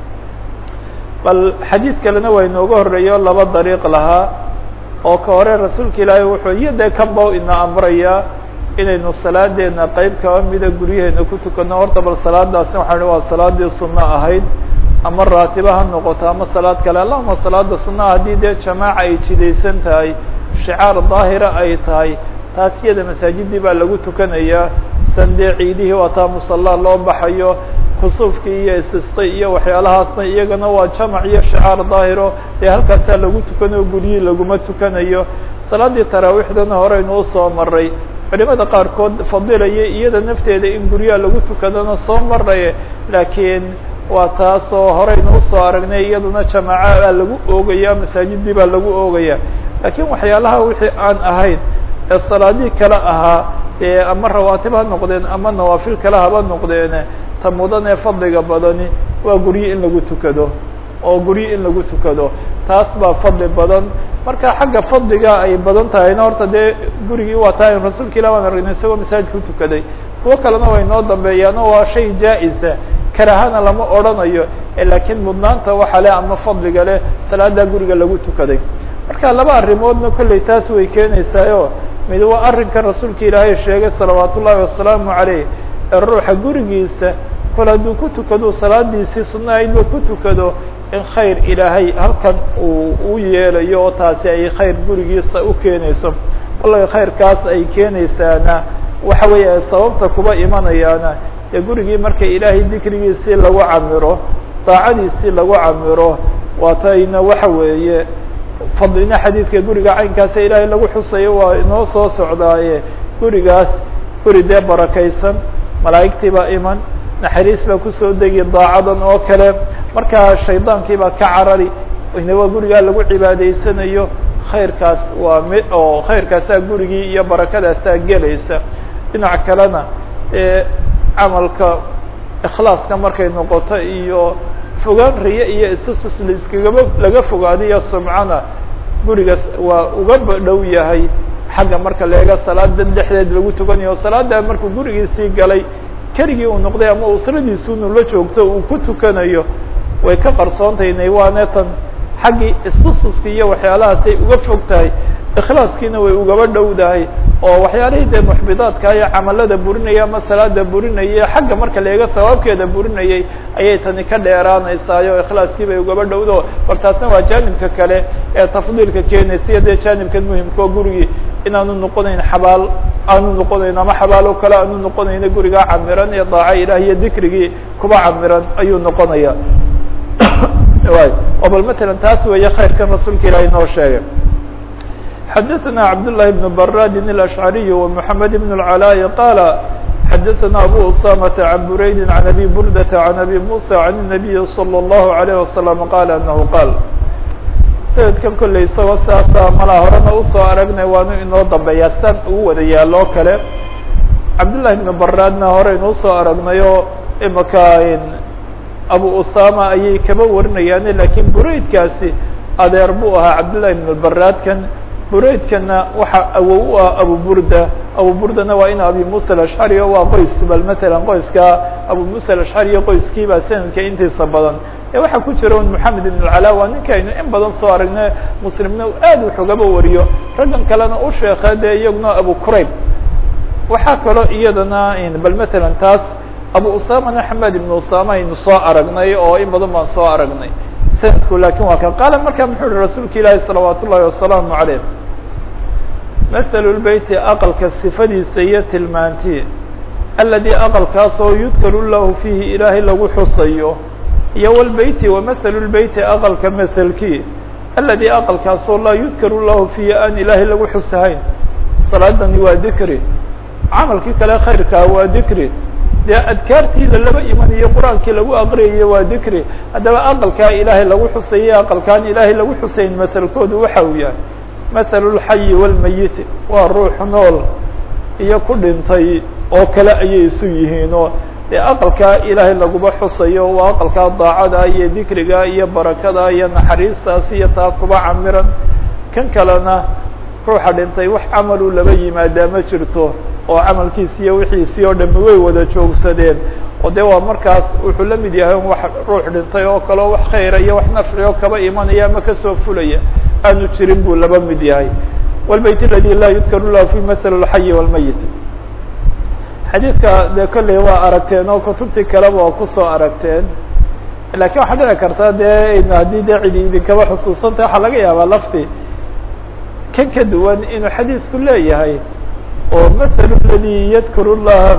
bal xadiid kalena waa inooga horeeyo laba dariiq lahaa oo ka hore rasuulka ilaahay wuxuu iyo dee kanba ina amrayaa inaynu salaadeena qeyb kaba mida guryaheena ku tukano horta bal salaadaasna waxaan ihi waa salaadii sunno ahayd ama raatiba ha noqoto ama salaad kale allahuma salaada sunnaha haddii dee jamaaca ay jidaysan tahay shicaar daahira ay tahay taas iyada masaajidii baa lagu tukanayaa san dee ciidihii waa taa musallaa loo baxayo kusuufkii iyo isisqi iyo waxyaalahaasna iyagana waa jamac iyo shicaar daahiro dee halkaasaa lagu tukanayo guryihii laguma tukanayo salaadii taraawiixdana horeynu usoo maray culimada qaarkood fadilaya iyada nafteeda in guryaha lagu tukadana soo maray laakiin waa taasoo horeynu usoo aragnay iyaduna jamaaca baa lagu oogaya masaajidii baa lagu oogaya laakiin waxyaalaha wixii aan ahayn ee salaadii kale ahaa dee ama rawaatib ha noqdeen ama nawaafil kale haba noqdeene ta mudan ee fadliga badani waa guryo in lagu tukado oo guryo in lagu tukado taas baa fadli badan marka xagga fadliga ay badan tahayna horta dee gurigii waa taa rasuulka ilah waan aragnay isagoo masaajid ku tukaday kuwo kalena way noo dambeeyaan oo waa shay jaa-isa karahana lama odrhanayo laakiin mudnaanta waxa leh ama fadliga leh salaada guriga lagu tukaday marka laba arrimoodna kolley taas way keenaysaayo mid waa arrinka rasuulka ilaahay sheegay salawaat ullahi wasalaamu caleyh ee ruuxa gurigiisa kol hadduu ku tukado salaadiisii sunna aydba ku tukado in khayr ilaahay halkan uu u yeelayo oo taasi ay khayr gurigiisa u keenayso wallahi khayrkaas ay keenaysaana waxa weeye sababta kuba imanayaana dee gurigii marka ilaahay dikrigiisii lagu camiro daacadiisii lagu camiro waatayna waxa weeye fadlina xadiidka guriga caynkaasa ilaahay lagu xusayo waa inoo soo socdaaye gurigaas guri dee barakaysan malaa'igtii baa iman naxariis baa kusoo degi daacadan oo kale markaa shaydaankii baa ka carari inaba gurigaa lagu cibaadaysanayo khayrkaas waa mi oo khayrkaasaa gurigii iyo barakadaasaa gelaysa dhinac kalena ee camalka ikhlaaska markay noqoto iyo fogaan riye iyo istusus laiskagaba laga fogaadiyo sumcana gurigaas waa uga dhow yahay xagga marka leega salaada dhexdeed lagu tukanayo salaada markuu gurigiisii galay keligii uu noqday ama usradiisuunu la joogto uu ku tukanayo way ka qarsoontayna waane tan xaggii istususkii iyo waxyaalahaasay uga fog tahay ikhlaaskiina way ugaba dhowdahay oo waxyaalihii dee muxbidaadka iyo camalada burinaya ama salaada burinaya xagga marka leega sawaabkeeda burinayay ayay tani ka dheeraanaysaayo ikhlaaskii bay ugaba dhowdo war taasna waa jaanibka kale ee tafdiilka keenaysa iyo dee jaanibkan muhimka oo gurigii inaanu noqonayn xabaal aanu noqonayn ama xabaalo kale aanu noqonayno gurigaa camiran ee daaca ilaah iyo dikrigii kuba camiran ayuu noqonaya o bal matalan taas weeye khayrkan rasuulka ilahi noo sheegay xadaثna cabdاللahi بن brاd الأشعري ومحamed بن العلاء qال xadaثna أbو أسامة عن برayd عن أbي بردة عن أbي موسى عن النبي صلى الله عليه وسلم qال أنه qال sanadkan kolley isagoo sidaasa malaa horena usoo aragnay waanu inoo dambeeyaa san ugu wada yaalo o kale cabdullahi ibnu baraadna horeynu usoo aragnayoo imaka abu usama ayay kaba warinayaane lakiin buraydkaasi adeer buu ahaa cabdullahi ibnu baraadkan buraydkana waxaa awow u ah abu burda abu burdana waa in abi musa alashcari o waa qoys bal matalan qoyska abu musa alashcari qoyskiibaa sanadka intiisa badan ee waxaa ku jira un moxamed ibn alcala waa ninka aynu in badan soo aragne muslimna aad wax ugaba wariyo raggan kalena u sheekee dee iyaguna abu qurayb waxaa kaloo iyadana bal matalan taas abu usamana xamed ibn usama aynu soo aragnay oo in badan baan soo aragnay sanadku lakin waa kan qaala markaa muxuu uhi rasuulka ilaahi salawaat ullahi wasalaamu caleyh mahalu lbeyti aqalka sifadiisa iyo tilmaantii aladi aqalkaasoo yudkaru lahu fiihi ilaahay lagu xusayo iyo wlbeyti wamahalu lbeyti aqalka mahalkii aladi aqalkaasoo laa yudkaru lahu fiihi aan ilaahay lagu xusahayn salaadani waa dikri camalkii kale khayrkaa waa dikri dee adkaartiida laba imanayo qur-aankii lagu aqriyayo waa dikri haddaba aqalkaa ilaahay lagu xusayo aqalkaan ilaahay lagu xusayn masalkoodu waxa uu yahay mathalu lxayi walmayiti waa ruux nool iyo ku dhintay oo kale ayay isu yihiinoo dee aqalkaa ilaahay laguma xusayo waa aqalkaa daacada iyo dikriga iyo barakada iyo naxariistaas iyo taa kuba camiran kan kalena ruuxa dhintay wax camaluu laba yimaadaa ma jirto oo camalkiisi iyo wixiisii oo dhami way wada joogsadeen oo de waa markaas wuxuu la mid yahay wax ruux dhintay oo kaleo wax khayra iyo wax nafci oo kaba imanaya ama kasoo fulaya aanu jirin buu laba mid yahay wlbayt aladi laa yudkaru lahu fi mathal اlxayi wاlmayit xadiidka de kolley waa aragteen oo kutubtii kaleba waa kusoo aragteen lakin waxaa dhici karta de haddii de cidi idinkaba xusuusanta waxaa laga yaabaa lafti kan ka duwan inuu xadiidku leeyahay oo maثl اladي ydkr الlaha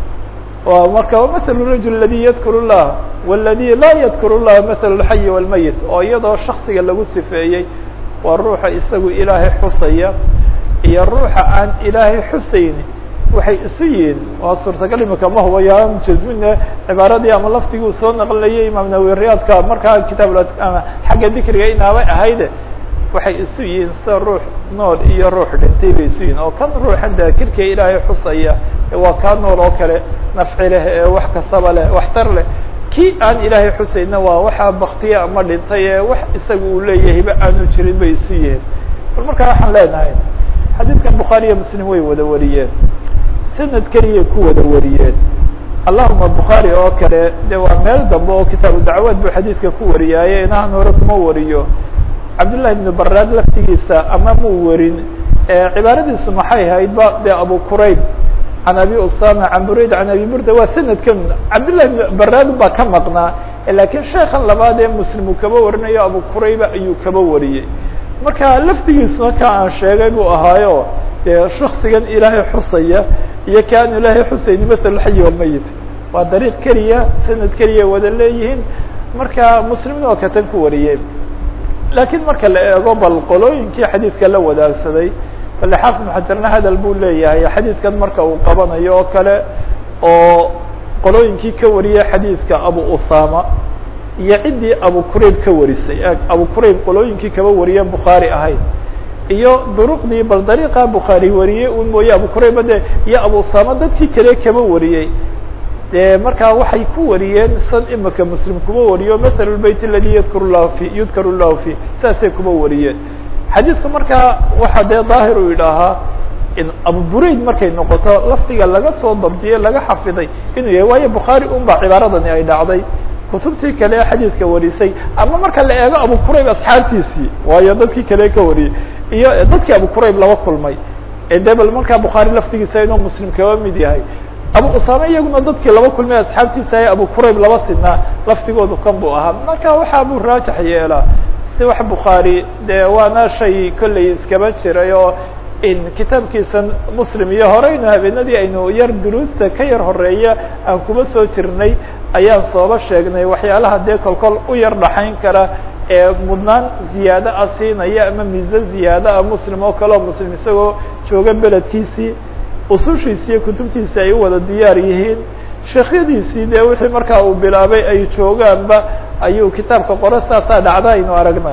marka maثl الrajul اladي ydkr الlah wاladي laa ydkr الlah maثl الxayi wاlmayit oo iyadoo shaksiga lagu sifeeyey waa ruuxa isagu ilaahay xusaya iyo ruuxa aan ilaahay xusayni waxay isu yihiin waa suurtagal imika ma hubayo jazmine cibaaradii ama laftigii soo naqlinayay imaam nawi riyaadka markaa kitaab xagga dikriga inaabay ahayde waxay isu yihiin sida ruux nool iyo ruux dhintay bay isu yihin oo kan ruuxan daakirka ilaahay xusaya waa kaa nool oo kale nafci leh ee wax kastaba leh waxtar leh kii aan ilaahay xusayna waa waxaa baktiya ama dhintay ee wax isaga uu leeyahayba aanu jirin bay isu yihiin bal markaa waxaan leenahay xadiidkan bukhaariyo muslim way wada wariyeen sanad keliyay ku wada wariyeen allahuma bukhaari oo kale de waa meel dambe oo kitaabu dacwaad buu xadiidka ku wariyaaye inahan hore kuma wariyo cabdullahi ibnu baraad laftigiisa ama muu warin cibaaradiisu maxay ahayd ba de abu qurayb can abi usama can burayd can abi burda waa sanadkan cabdullahi ibnu baraad baa ka maqnaa lakiin sheekan labaad ee muslim uu kaba warinayo abu qurayba ayuu kaba wariyey marka laftigiisuna ka aan sheegay buu ahaayo dee shaksigan ilaahay xusaya iyo ka aan ilaahay xusayni mathal alxayi walmayit waa dariiq keliya sanad keliya wada leeyihiin marka muslimna oo katan ku wariyey lakiin marka la eego bal qolooyinkii xadiidka la wadaagsaday bale xaafid xajarna hadal buu leeyahay xadiidkan marka uu qabanayo oo kale oo qolooyinkii ka wariyay xadiidka abu usama iyo ciddii abu qurayb ka warisay abu qurayb qolooyinkii kaba wariye bukhaari ahayd iyo duruqdii bal dariiqa bukhaari wariyey un mooye abu qurayba de iyo abu usama dadkii kale kaba wariyey de markaa waxay ku wariyeen san imika muslim kuma wariyo mathal lbayt aladi yadkar llahu fi yudkar llahu fi saasay kuma wariyeen xadiidku markaa waxa dee daahir uu yidhaahaa in abu burayd markay noqoto lafdiga laga soo dabdiyey laga xafiday inuu yahay waayo bukhaari un baa cibaaradani ay dhacday kutubtii kale ee xadiidka warisay ama marka la eego abu qurayb asxaabtiisii waayo dadkii kale ka wariyey iyo dadkii abu qurayb laba kulmay ee de bal markaa bukhaari laftigiisa inuu muslim kaba mid yahay abu usame iyaguna dadkii laba kulmay asxaabtiisa ee abu qurayb laba sinaa laftigoodu kan buu ahaa marka waxa buu raajax yeelaa si wax bukhaari de waana shay kolley iskaba jiray oo in kitaabkiisan muslim iyo horeynu habeenadii aynu yar duruusta ka yar horeeya aan kuma soo jirnay ayaan sooba sheegnay waxyaalaha dee kolkol u yar dhaxayn kara ee mudnaan ziyaado a siinaya ama miise ziyaado a muslim oo kale oo muslim isagoo jooga beledkiisii usushiisi iyo kutubtiisi ay u wada diyaar yihiin sheekhyadiisii dee wixii markaa uu bilaabay ay joogaanba ayuu kitaabka qore saasaa dhacda aynu aragnaa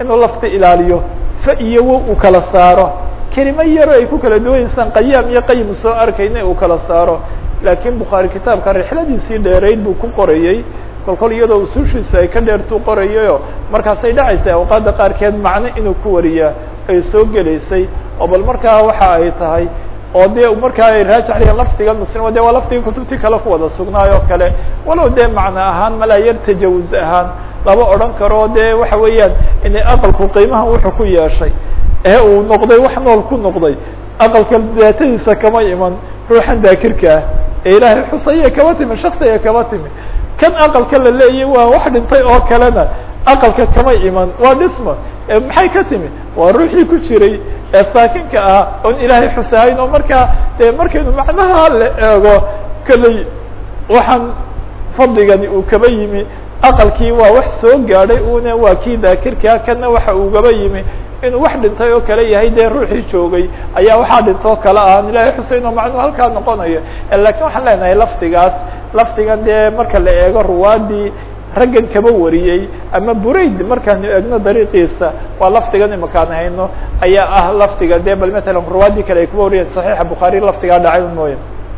inuu lafta ilaaliyo fa iyo wo uu kala saaro kelimo yaro ay ku kala duwanaysan qayaam iyo qayim soo arkayna uu kala saaro laakiin bukhaari kitaabka rixladiisii dheerayd buu ku qorayey kol kol iyadoo usuushiisa ay ka dheertuu qorayayo markaasay dhacaysa awqaadda qaarkeed macno inuu ku wariyaa ay soo gelaysay oo bal markaa waxa ay tahay oo dee markaa ay raajixayaan lafdiga muslim de waa lafdiga kutubtii kale ku wada sugnaayoo kale walow dee macno ahaan malaa yar tajawuz ahaan lama odhan karo dee waxa weeyaan inay aqalku qiimaha wuxuu ku yeeshay ee uu noqday wax nool ku noqday aqalka daatadiisa kama iman ruuxan daakirka ah ee ilaahay xusaya kama timi shaksiga kama timi kan aqalka la leeyay waa wax dhintay oo kalena aqalka kama iman waa dhisma maxay ka timi waa ruuxii ku jiray ee saakinka ah oon ilaahay xusahayn oo markaa de markaynu macnaha la eego kolley waxaan fadligani uu kaba yimi aqalkii waa wax soo gaadhay una waa kii daakirkaa kana waxa ugaba yimi inuu wax dhintay oo kale yahay dee ruuxii joogay ayaa waxaa dhintoo kale ahaan ilaahay xuseyn oo macnuu halkaa noqonayo lakin waxaan leenahay lafdigaas lafdigan dee marka la eego ruwaadii raggan kaba wariyey ama burayd markaanu eegno dariiqiisa waa lafdigan imakaan hayno ayaa ah lafdiga de bal matalan ruwaadii kale ay kuba wariyeen صaxiixa bukhaari lafdigaa dhacay mooya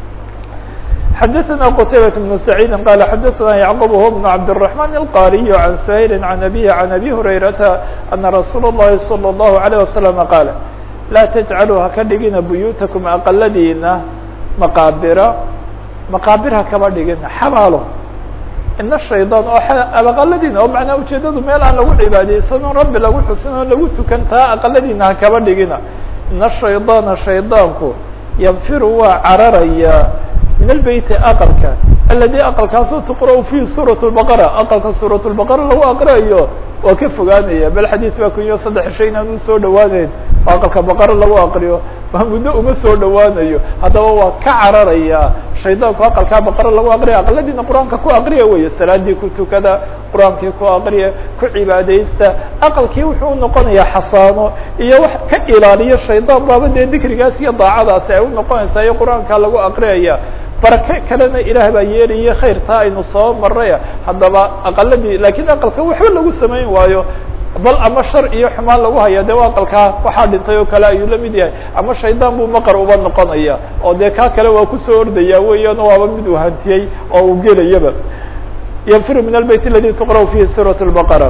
xadaثna qtaybaة بن سacيid qal xadaثna yعqub هو بن cabdالرحمن الqاriي عan سhayl عan أbيه عan أbي هurayrata أna rasuul الlahi صلى الlaه عليه وسلم qaal laa تجcaluu haka dhigina buyuutakum aqaladiina maqaabira maqaabir ha kaba dhigina xabaalo ina shayطaan oo aqaladiina oo macnaa ujeedadu meel aan lagu cibaadeysan oo rabbi lagu xusin oo lagu tukan taa aqaladiina ha kaba dhigina ina shayطaana shayطaanku yanfiru waa cararaya min albeyti aqalka aladi aqalkaasoo tuqra' fihi suuraة الbaqara aqalka suuraة الbaqara lagu aqriayo waa ka fogaanaya bal xadiid baa kunyo saddex shay inaan u soo dhawaaneyn oo aqalka baqara lagu aqriyo waa muddo uma soo dhawaanayo haddaba waa ka cararaya shaydaanku aqalkaa baqara lagu aqriya aqaladiina qur-aanka ku aqriya weeye salaadii ku tukada qur-aankii ku aqriya ku cibaadaysta aqalkii wuxuu unoqonayaa xasaano iyo wax ka ilaaliyo shaydaan baaba dee dikrigaas iyo daacadaasi ay unoqonaysaa iyo qur-aanka lagu aqriyaya barake kalena ilaah baa yeelaya khayrtaa aynu soo maraya haddaba aqaladii lakiin aqalka waxba lagu samayn waayo bal ama shar iyo xumaan lagu haya de aqalkaa waxaa dhintay oo kale ayuu la mid yahay ama shaydaan buu maqar uba noqonaya oo dee kaa kale waa kusoo ordaya weeyaan waaba mid uu hantiyey oo uu gelayaba ynfir min albeyt aladi tuqra' fihi suuraة الbaqara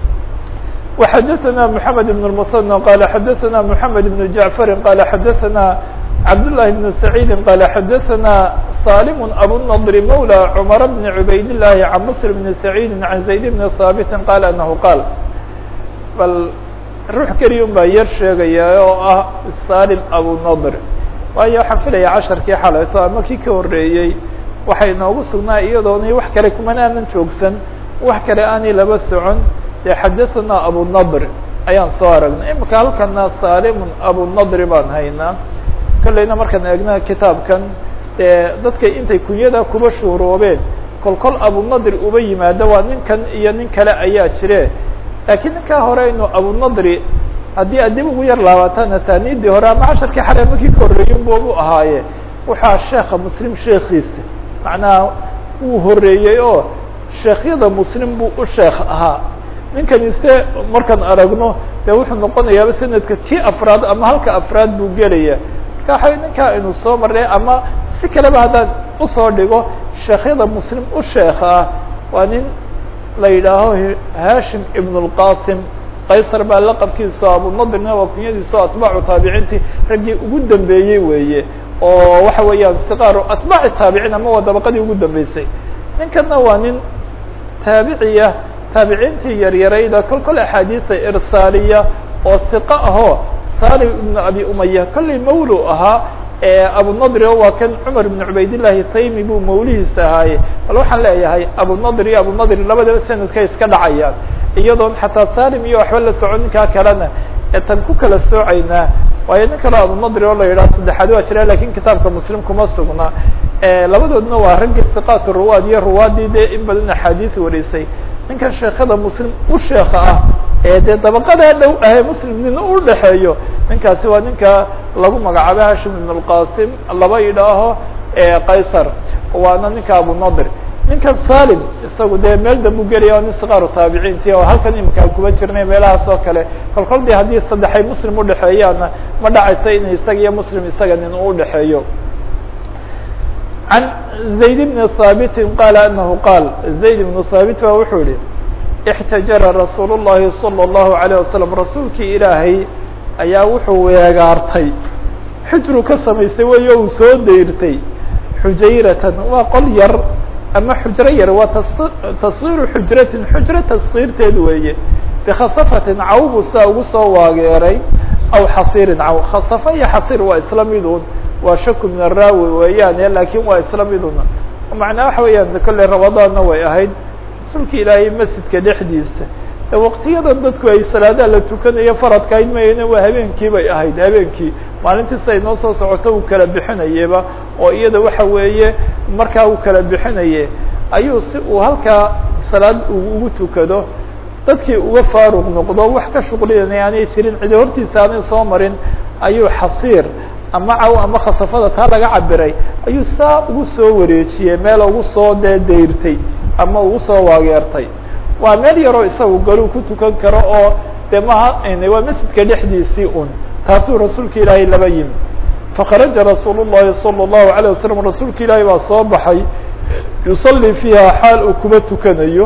وxadaثna mحamed بن المثنى qal xadaثna mحamed بن jaعفari qal xadaثna cabdاللahi بن سacيidi qal xadaثna salim abunضr mawlى cmar bn cubayd الlahi can msr bn سacيidi can zayd bn haabiti qal anahu qaal bal ruux keliya un baa yar sheegaya oo ah salim abunadr waayo waxaan filaya casharkii xalayto ama kii ka horeeyey waxay noogu sugnaa iyadoona wax kale kumana aanan joogsan wax kale aanay laba socon dee xadaثna abunadr ayaan soo aragnay imika halkana salimun abunadri baan haynaa kolleyna markaan eegna kitaabkan dee dadkay intay kunyada kuba shuhuroobeen kol kol abunadri uba yimaado waa ninkan iyo nin kale ayaa jire laakiin ninkaa hore aynu abunadri haddii ad dib ugu yar laabataan asaaniidii hore ama casharkii xale markii ka horreeyin bu u ahaaye waxaa sheeka muslim sheekiisa macnaha wuu horeeyey oo sheekhyada muslim buu u sheekh ahaa ninkani se markaan aragno de wuxuu noqonayaaba sanadka kii afraad ama halka afraad buu gelaya marka waxa ninkaa aynu soo marnay ama si kaleba haddaan usoo dhigo sheekhyada muslim u sheekh ah waa nin la yidhaaho hashim ibn اlqasim qaysar baa laqabkiiso abunadrina waa kunyadiiso atbaacu taabiciintii raggii ugu dambeeyey weeye oo waxa weeyaan siqaaru atbaaci taabiciin ama waa dabaqadii ugu dambeysay ninkana waa nin taabiciya taabiciintii yaryarayda kol kol axaadiisa irsaaliya oo siqa ahoo salim ibn abi umaya kollay mawlu ahaa abunadri o waa kan cumar ibn cubaydillahi taymi buu mawlihiisa ahaaye bal waxaan leeyahay abunadr iyo abunadri labadaba sanadkay iska dhacayaan iyadoon xataa salim iyo waxba la socon ninkaa kalena eetan ku kala soocaynaa waayo nin kaleo abunadri oo la yidhaha saddexaad waa jira lakin kitaabka muslim kuma sugna labadoodna waa ragga siqaat ruwaad iyo ruwaadii dee in badan axaadiis warisay ninkan sheekada muslim u sheeka ah ee dee dabaqadaa dhow ahee muslim nin u dhexeeyo ninkaasi waa ninka lagu magacaabo hashim ibn اlqasim laba yidhaaho qaysar waana ninka abunadr ninkan salim isagu dee meel dambu gelaya nin sikaaru taabiciinti oo halkan imika kuba jirnay meelahaas oo kale kol kol de haddii saddexay muslim udhexeeyaana ma dhacaysa in isaga iyo muslim isaga nin uu udhexeeyo عن زayd بن ثابت qال أنه qاal زayd بن ثابت ba wuxuu yihi اxتaجر رasuul الlahi صلى الله عليه وسلم rasuulkii ilaahay ayaa wuxuu weegaartay xujru ka samaystay wey uu soo deyrtay xujayratan waa qol yar ama xujro yar waa tasغيru xujratin xujro taصغيirteed weeye bkhasafatin cawbu saa ugu soo waageeray aw xasiirin caw khasafa iyo xasiir waa isla midun waa shaku min araawi weeyaane lakin waa isla miduna macnaa waxa weeyaan kolley ramadaanna way ahayd rasuulka ilaahay masjidka dhexdiisa ee waqtiyadan dadku ay salaadaha la tukanayo faradka ayd mayna waa habeenkii bay ahayd habeenkii maalintiis ay noo soo socoto uu kala bixinayeba oo iyada waxa weeye markaa uu kala bixinaye ayuu si uu halkaa salaad ugu tukado dadkii uga faaruq noqdo wax ka shuqlinaya aanay jirin cidi hortiisa aanay soo marin ayuu xasiir ama caw ama khasafada taa laga cabiray ayuu saa ugu soo wareejiyey meel ugu soo dee dayrtay ama ugu soo waageertay waa meel yaroo isagu galuu ku tukan karo oo de maha waa masjidka dhexdiisii un taasuu rasuulka ilaahay laba yimi fakharaja rasuul الlahi salى الlahu عalيه wasalam rasuulka ilaahay baa soo baxay yusalii fiiha xaal uu kuba tukanayo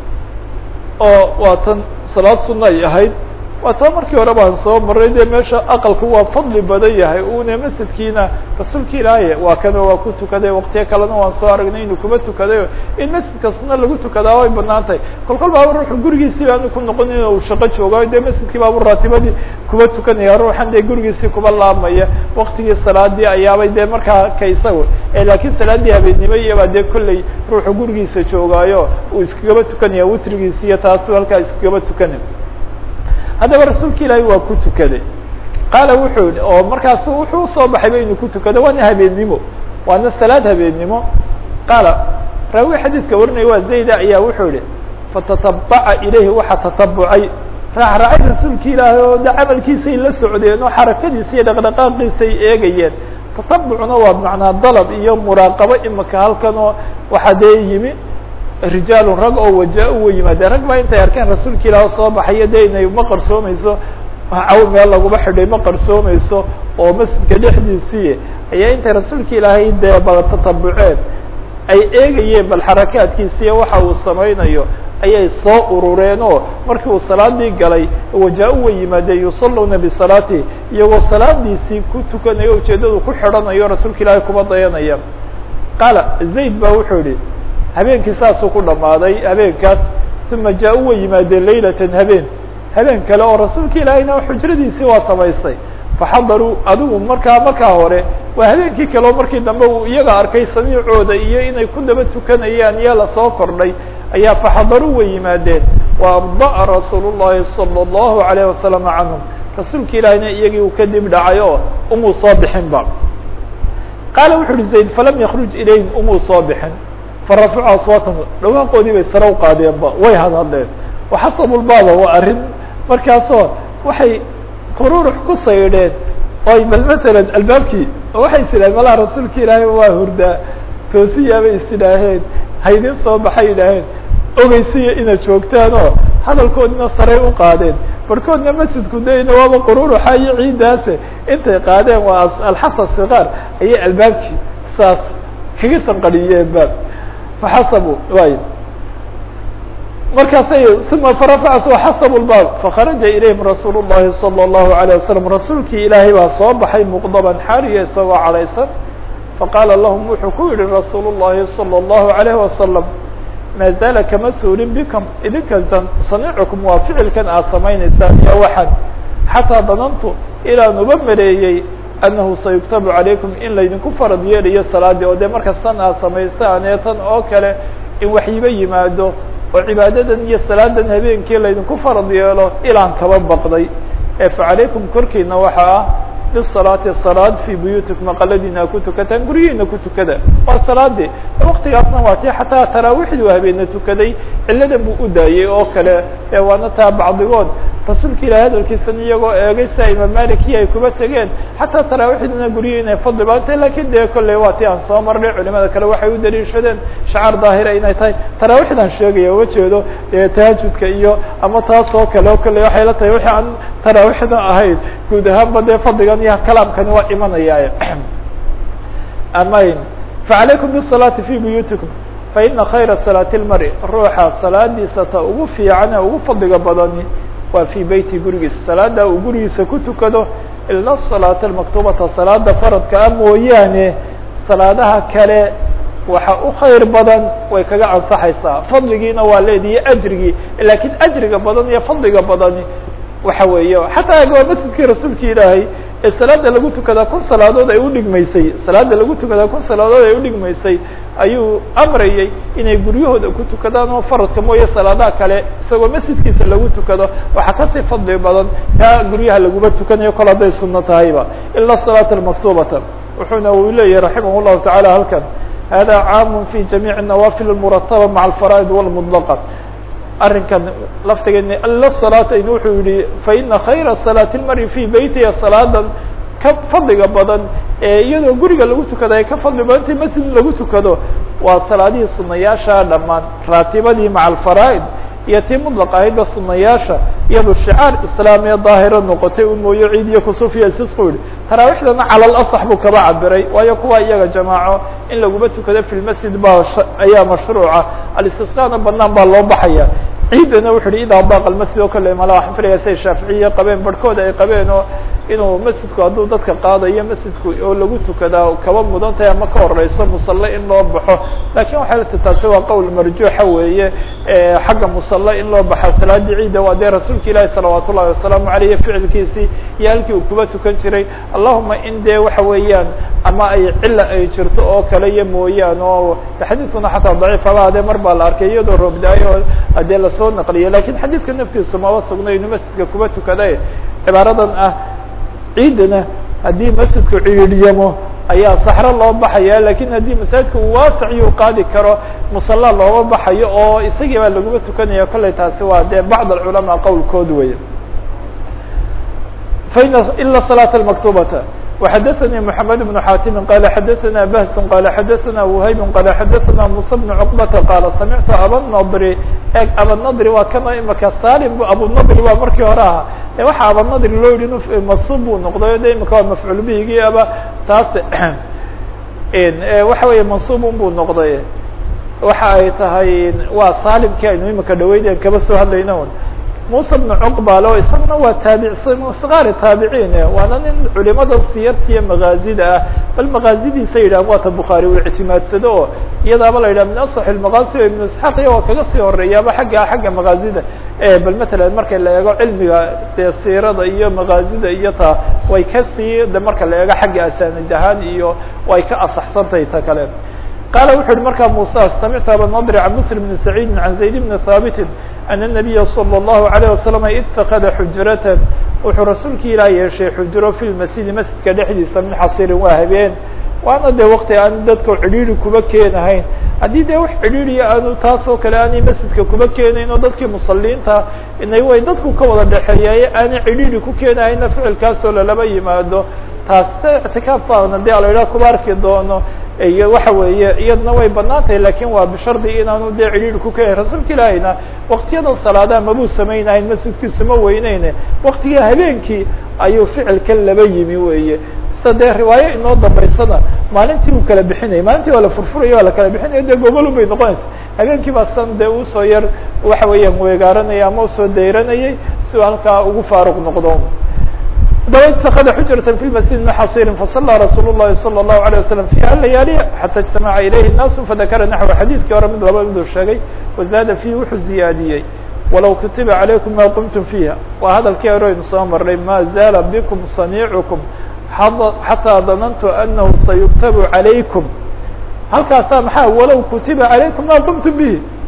oo waa tan salaad suna ay ahayd waa taa markii hore baan soo maray dee meesha aqalku waa fadli badan yahay una masjidkiina rasuulka ilaahay waa kano waa ku tukaday waqtiyo kalena waan soo aragnay inuu kuma tukadayo in masjidka suna lagu tukadaa way banaan tahay kol kol baaba ruuxu gurigiisii baanu ku noqon in uu shaqo joogayo dee masjidkii baabu raatibadii kuba tukanaya ruuxan dee gurigiisii kuba laabmaya waktigii salaadii ayaabay dee markaa ka isago laakiin salaadii habeennimo iyabaa dee kolley ruuxu gurigiisa joogaayo uu iskagaba tukanaya witrigiisi iyo taasu halkaa iskagaba tukanay haddaba rasuulka ilaahay waa ku tukaday qaala wuxuu yihi oo markaas wuxuu usoo baxayba inuu ku tukado waana habeennimo waana salaad habeennimo qaala raawi xadiidka warinaya waa zayda ayaa wuxuu yihi fatatabaca ilayhi waxaa tatabucay raacraacay rasuulka ilaahay oo de camalkiisay la socdeen oo xarakadiisa iyo dhaqdhaqaaqiisay eegayeen tatabucna waa macnaa dalab iyo muraaqabo imika halkan oo waxaa dee yimi rijaalun rag oo waja-u wa yimaadeen rag baa intay arkeen rasuulka ilaah soo baxayo de inay ma qarsoomayso caw meel laguma xidhay ma qarsoomayso oo masjidka dhexdiisii ayaa intay rasuulka ilaahay dee bal tatabuceen ay eegayeen bal xarakaadkiisa iyo waxa uu samaynayo ayay soo urureen oo markii uu salaadii galay waja-u wa yimaadeen yusaluuna bisalaatihi iyagoo salaadiisii ku tukanayo ujeeddadu ku xidhanayo rasuulka ilaahay kuba dayanaya qaala zayd ba wuxuu yihi habeenkii saasuu ku dhamaaday habeenkaas uma jaa-u way yimaadeen laylatan habeen habeen kale oo rasuulka ilaahayna xujradiisii waa samaystay faxadaruu adigu markaa markaa hore waa habeenkii kale oo markii dambe uu iyaga arkay samiicooda iyo inay ku daba tukanayaan iyo lasoo kordhay ayaa faxadaruu way yimaadeen wa abda'a rasuul الlahi salى الlahu عalayه wasalam canhum rasuulka ilaahayna iyagii uu kadib dhacay oo umuu soo bixinba qaala wuxu uhi zayd falam yakruj ilayhim umuu soo bixin farafacu aswaatahum dhawaaqoodii bay sare uqaadeenba way hadhadleen waxasabulbaaba waa arrin markaasoo waxay qururux ku saydheen oy bal masalan albaabkii waxay is idhaheen malaha rasuulka ilaahay waa hurdaa toosiyaabay is idhaaheen haydin soo baxay idhaaheen ogeysiya inaad joogtaan oo hadalkoodina saray u qaadeen barkoodna masjidku dayna waaba qururuxa iyo ciiddaase intay qaadeen waa alxasa sikaar ayay albaabkii saas kaga sanqadhiyeen baab faxasabuu waay markaasay uma farafac xasabu lbaab fakharaja ilayhim rasuul الlahi salى الlahu عalيه wasalam rasuulkii ilaahay baa soo baxay muqdaban xaaliya isagoo cadhaysan faqaala lahum wuxuu ku yihi rasuul الlahi salى الlahu عalayه wasalam maa zaala kama suurin bikum idinka saniicukum waa ficilkan aad samaynaysaan iyo waxan xataa danantu ilaan uba mareeyey annahu sayuktabu calaykum in laydinku farad yeelayo salaadii oo dee marka san aad samaysaan ee tan oo kale in waxyiba yimaado oo cibaadadan iyo salaadan habeenkii laydinku farad yeelo ilaan kaba baqday ee fa calaykum korkiina waxa ah bisalaati salaad fii buyuutikum aqaladiina ku tukataan guryihiina ku tukada waa salaadii waktigaasna waa tii xataa taraawiixdii habeena tukaday cilladan buu u daayey oo kale waana taa bacdigood rasuulka ilahi hadalkiisan iyagoo eegay sida imaam maliki ay kuba tegeen xataa taraawiixdina guryihi inay fadli baantay lakin dee kolley waa tii aan soo marnay culimada kale waxay u daliishadeen shacaar daahira inay tahay taraawiixdan sheegaya uma jeedo dee tahajudka iyo ama taas oo kale o kolley waxay la tahay wixii aan taraawiixda ahayd guud ahaanba dee fadligan iyo kalaamkani waa imanaya amayn facalaykum bisalaati fi buyuutikum faina khayra salaati lmari ruuxa salaadiisa ta ugu fiican ee ugu fadliga badani waa fii beyti gurigiisa salaada uu gurigiisa ku tukado ila salaata almaktubata salaada faradka ah mooyaane salaadaha kale waxa u khayr badan way kaga ansaxaysaa fadligiina waa leedihi ajrigii lakin ajriga badan iyo fadliga badani waxa weeye xataa waa masjidkii rasuulka ilaahay ee salaada lagu tukadaa kun salaadood ay udhigmaysay salaada lagu tukadaa kun salaadood ay udhigmaysay ayuu amrayay inay guryahooda ku tukadaan oo faradka mooye salaadaha kale isagoo masjidkiisa lagu tukado waxaa kasii fadli badan kaa guryaha laguma tukanayo kol hadday suno tahayba ila salaata almaktubata wuxuuna uu leeyahay raximah llahu taعala halkan hada caam fi jamiiع الnawafil الmurataba maعa alfaraa'id wاlmطlqa arrinkan laftigeeni ila salaata in wuxuu yihi faina khayra salaati lmari fi beytiha salaadan ka fadliga badan ee iyadoo guriga lagu tukada ay ka fadli badantay masjid lagu tukado waa salaadihii sunayaasha dhammaan raatibadii maca alfaraa'id iyo tii mudlaq ahaydba sunayaasha iyado shicaar islaamiya daahira noqotay un mooyo ciid iyo kusufiya sisku yihi taraawiixdana cala lasax buu kaba cabiray waayo kuwa iyaga jamaaco in laguma tukado fi lmasjid ba ayaa mashruuca alistisqaana banaan baa loo baxaya ciidana wuxu uhi idaa daaqa almasjid oo kale mala waxaan filaya say shaaficiya qabeen barhkooda ay qabeen oo inuu masjidku hadduu dadka qaadayo masjidku oo lagu tukadaa kaba mudan tahay ama ka horeyso musalle in loo baxo lakin waxay la tataabtay waa qowl marjuuxa weeye xagga musalle in loo baxa salaadii ciida waa dee rasuulka ilaahi salawaat ullahi wasalaamu aleyh ficilkiisii iyo halkii uu kuba tukan jiray allahuma in dee waxa weeyaan ama ay cila ay jirto oo kale iyo mooyaan oo xadiidkuna xataa daciif haba adee mar baa la arkay iyadoo roobda-ay oo dee lasoo naqliya lakin xadiidka naftiisu maba sugna inu masjidka kuba tukada cibaaradan ah ciidana haddii masjidku ciidhyamo ayaa saxro loo baxaya lakin haddii masaajidka uu waasiciyo u qaadi karo musalla looma baxayo oo isagii baa laguma tukanaya kolley taasi waa dee bacd alculamaa qowlkood wey faina ila salaata almaktubata وxdثnي محمد بن xاtم qال xdثna بhس qال xdثna وhyb qال xdثna موسى بن cقبة qال سمعت abالنضr eg abالنضr waa kana imaka salim abunضr waa markii hore aha waxa abالنضr loo yihi masub buu noqday de imika waa mafcuul bihigii aba taas waxa weeye mansubun buu noqday waxa ay tahay waa salimkii aynu imika dhaweyd kaba soo hadlayna muسى بن cqbal o isaguna waa taabic sqaari taabiciin waana nin culimada siyarta iyo magaazida ah bal magaazidiisa yidhah waata bukhaari uu ictimaadsado oo iyadaaba la yidhah min aصx المaqaasi o iبn isxaaq iya waa kaga sii horeeyaaba xagga xagga magaazida bal matala marka la eego cilmiga dee siirada iyo magaazida iyo ta way kasii de marka la eego xagga asanid ahaan iyo way ka asaxsantahay ta kale qala wuxu uhi markaa muسى samictu abanadr can msلm بn سacيidi can zayd bn haabiti أن النبي صلى الله عليه وسلم اتkذa xujرة wuxuu rasuulka ilah yeeshay xujro في المسجد masjidka dhexdiisa min xasirin waa habeen waana de wakti aan dadka cidhiiri kuba keenahayn haddii de wax cidhiiriya aanu taas oo kale aanay masjidka kuba keenayn oo dadkii musaliinta inay way dadku ka wada dhexeeyaye aanay cidhiiri ku keenahayna ficilkaasoo lalaba yimaado taas اعtikaaf baana de ala yidhah kuba arki doono iyo waxa weeye iyadna way banaan tahay lakin waa bishardi inaanu dee cidhiiri ku keenayn rasuulka ilaahayna waktiyadan salaadaha mabuu samaynahayn masjidkiisu ma weyneyne waktigii habeenkii ayuu ficilkan laba yimi weeye sida dee riwaayo inoo dambaysana maalintii uu kala bixinayay maalintii waa la furfuraya waa la kala bixinaya dee gogolun bay noqonaysa habeenkii baa san dee usoo yar waxa weeyaan weegaaranaya ama usoo dayranayay si uu halkaa ugu faaruq noqdo daba اتkذa xujرة في المسجد من xصيr faصلى رsuل الlahi صلى الله عليه وسلم فيha ليالي حتى اجتمعa إليه الناس فذakra نحو xadيثkii hore mid laba miduu sheegay وزاad فيه wuxuu زiyaadiyey وalow kutiba عalayكم ma qمتم فيha waa hadalkii hore aynu soo maray ma زاla bكم صنيعكم حatىa ظننت أنه سيكتب عalayكم halkaasaa maxaa walow kutiba عalayكم ma qمتم bه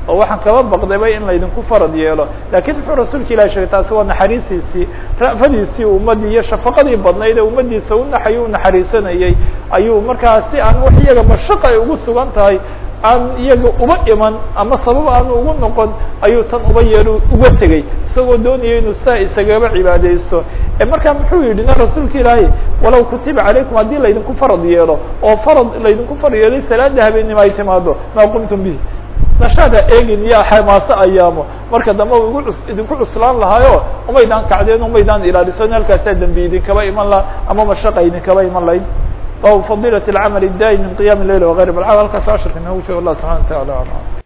oo waxaan kaba baqdayba in laydinku farad yeelo lakiin muxuu rasuulka ilahi sheegay taasi waa naxariistiisii ra'fadiisii ummaddii iyo shafaqadii badnayd ee ummaddiisa u naxay u naxariisanayey ayuu markaa si aan wax iyaga mashaqa ay ugu sugan tahay aan iyaga uba iman ama sabab aanu ugu noqon ayuu tan uba yeelo uga tegey isagoo doonaya inuu saa isagaba cibaadeysto markaa muxuu yidhi na rasuulka ilaahay walow kutiba calaykum haddii laydinku farad yeelo oo farad laydinku farad yeelay salaada habeenimo ay timaado maa qumtum bihi nashaada eegin iyo xamaaso ayaamo marka dambe u igu idinku cuslaan lahaayo umaydaan kacdeen umaydaan ilaaliso halkaasaa dembi idinkaba iman laha ama mashaqa idinkaba iman lahayd bab fadilaة الcmل الdaim min qiyam الleyl وغayr bal halkaas ashirka inoogu joogo allah subحana wa taعala alam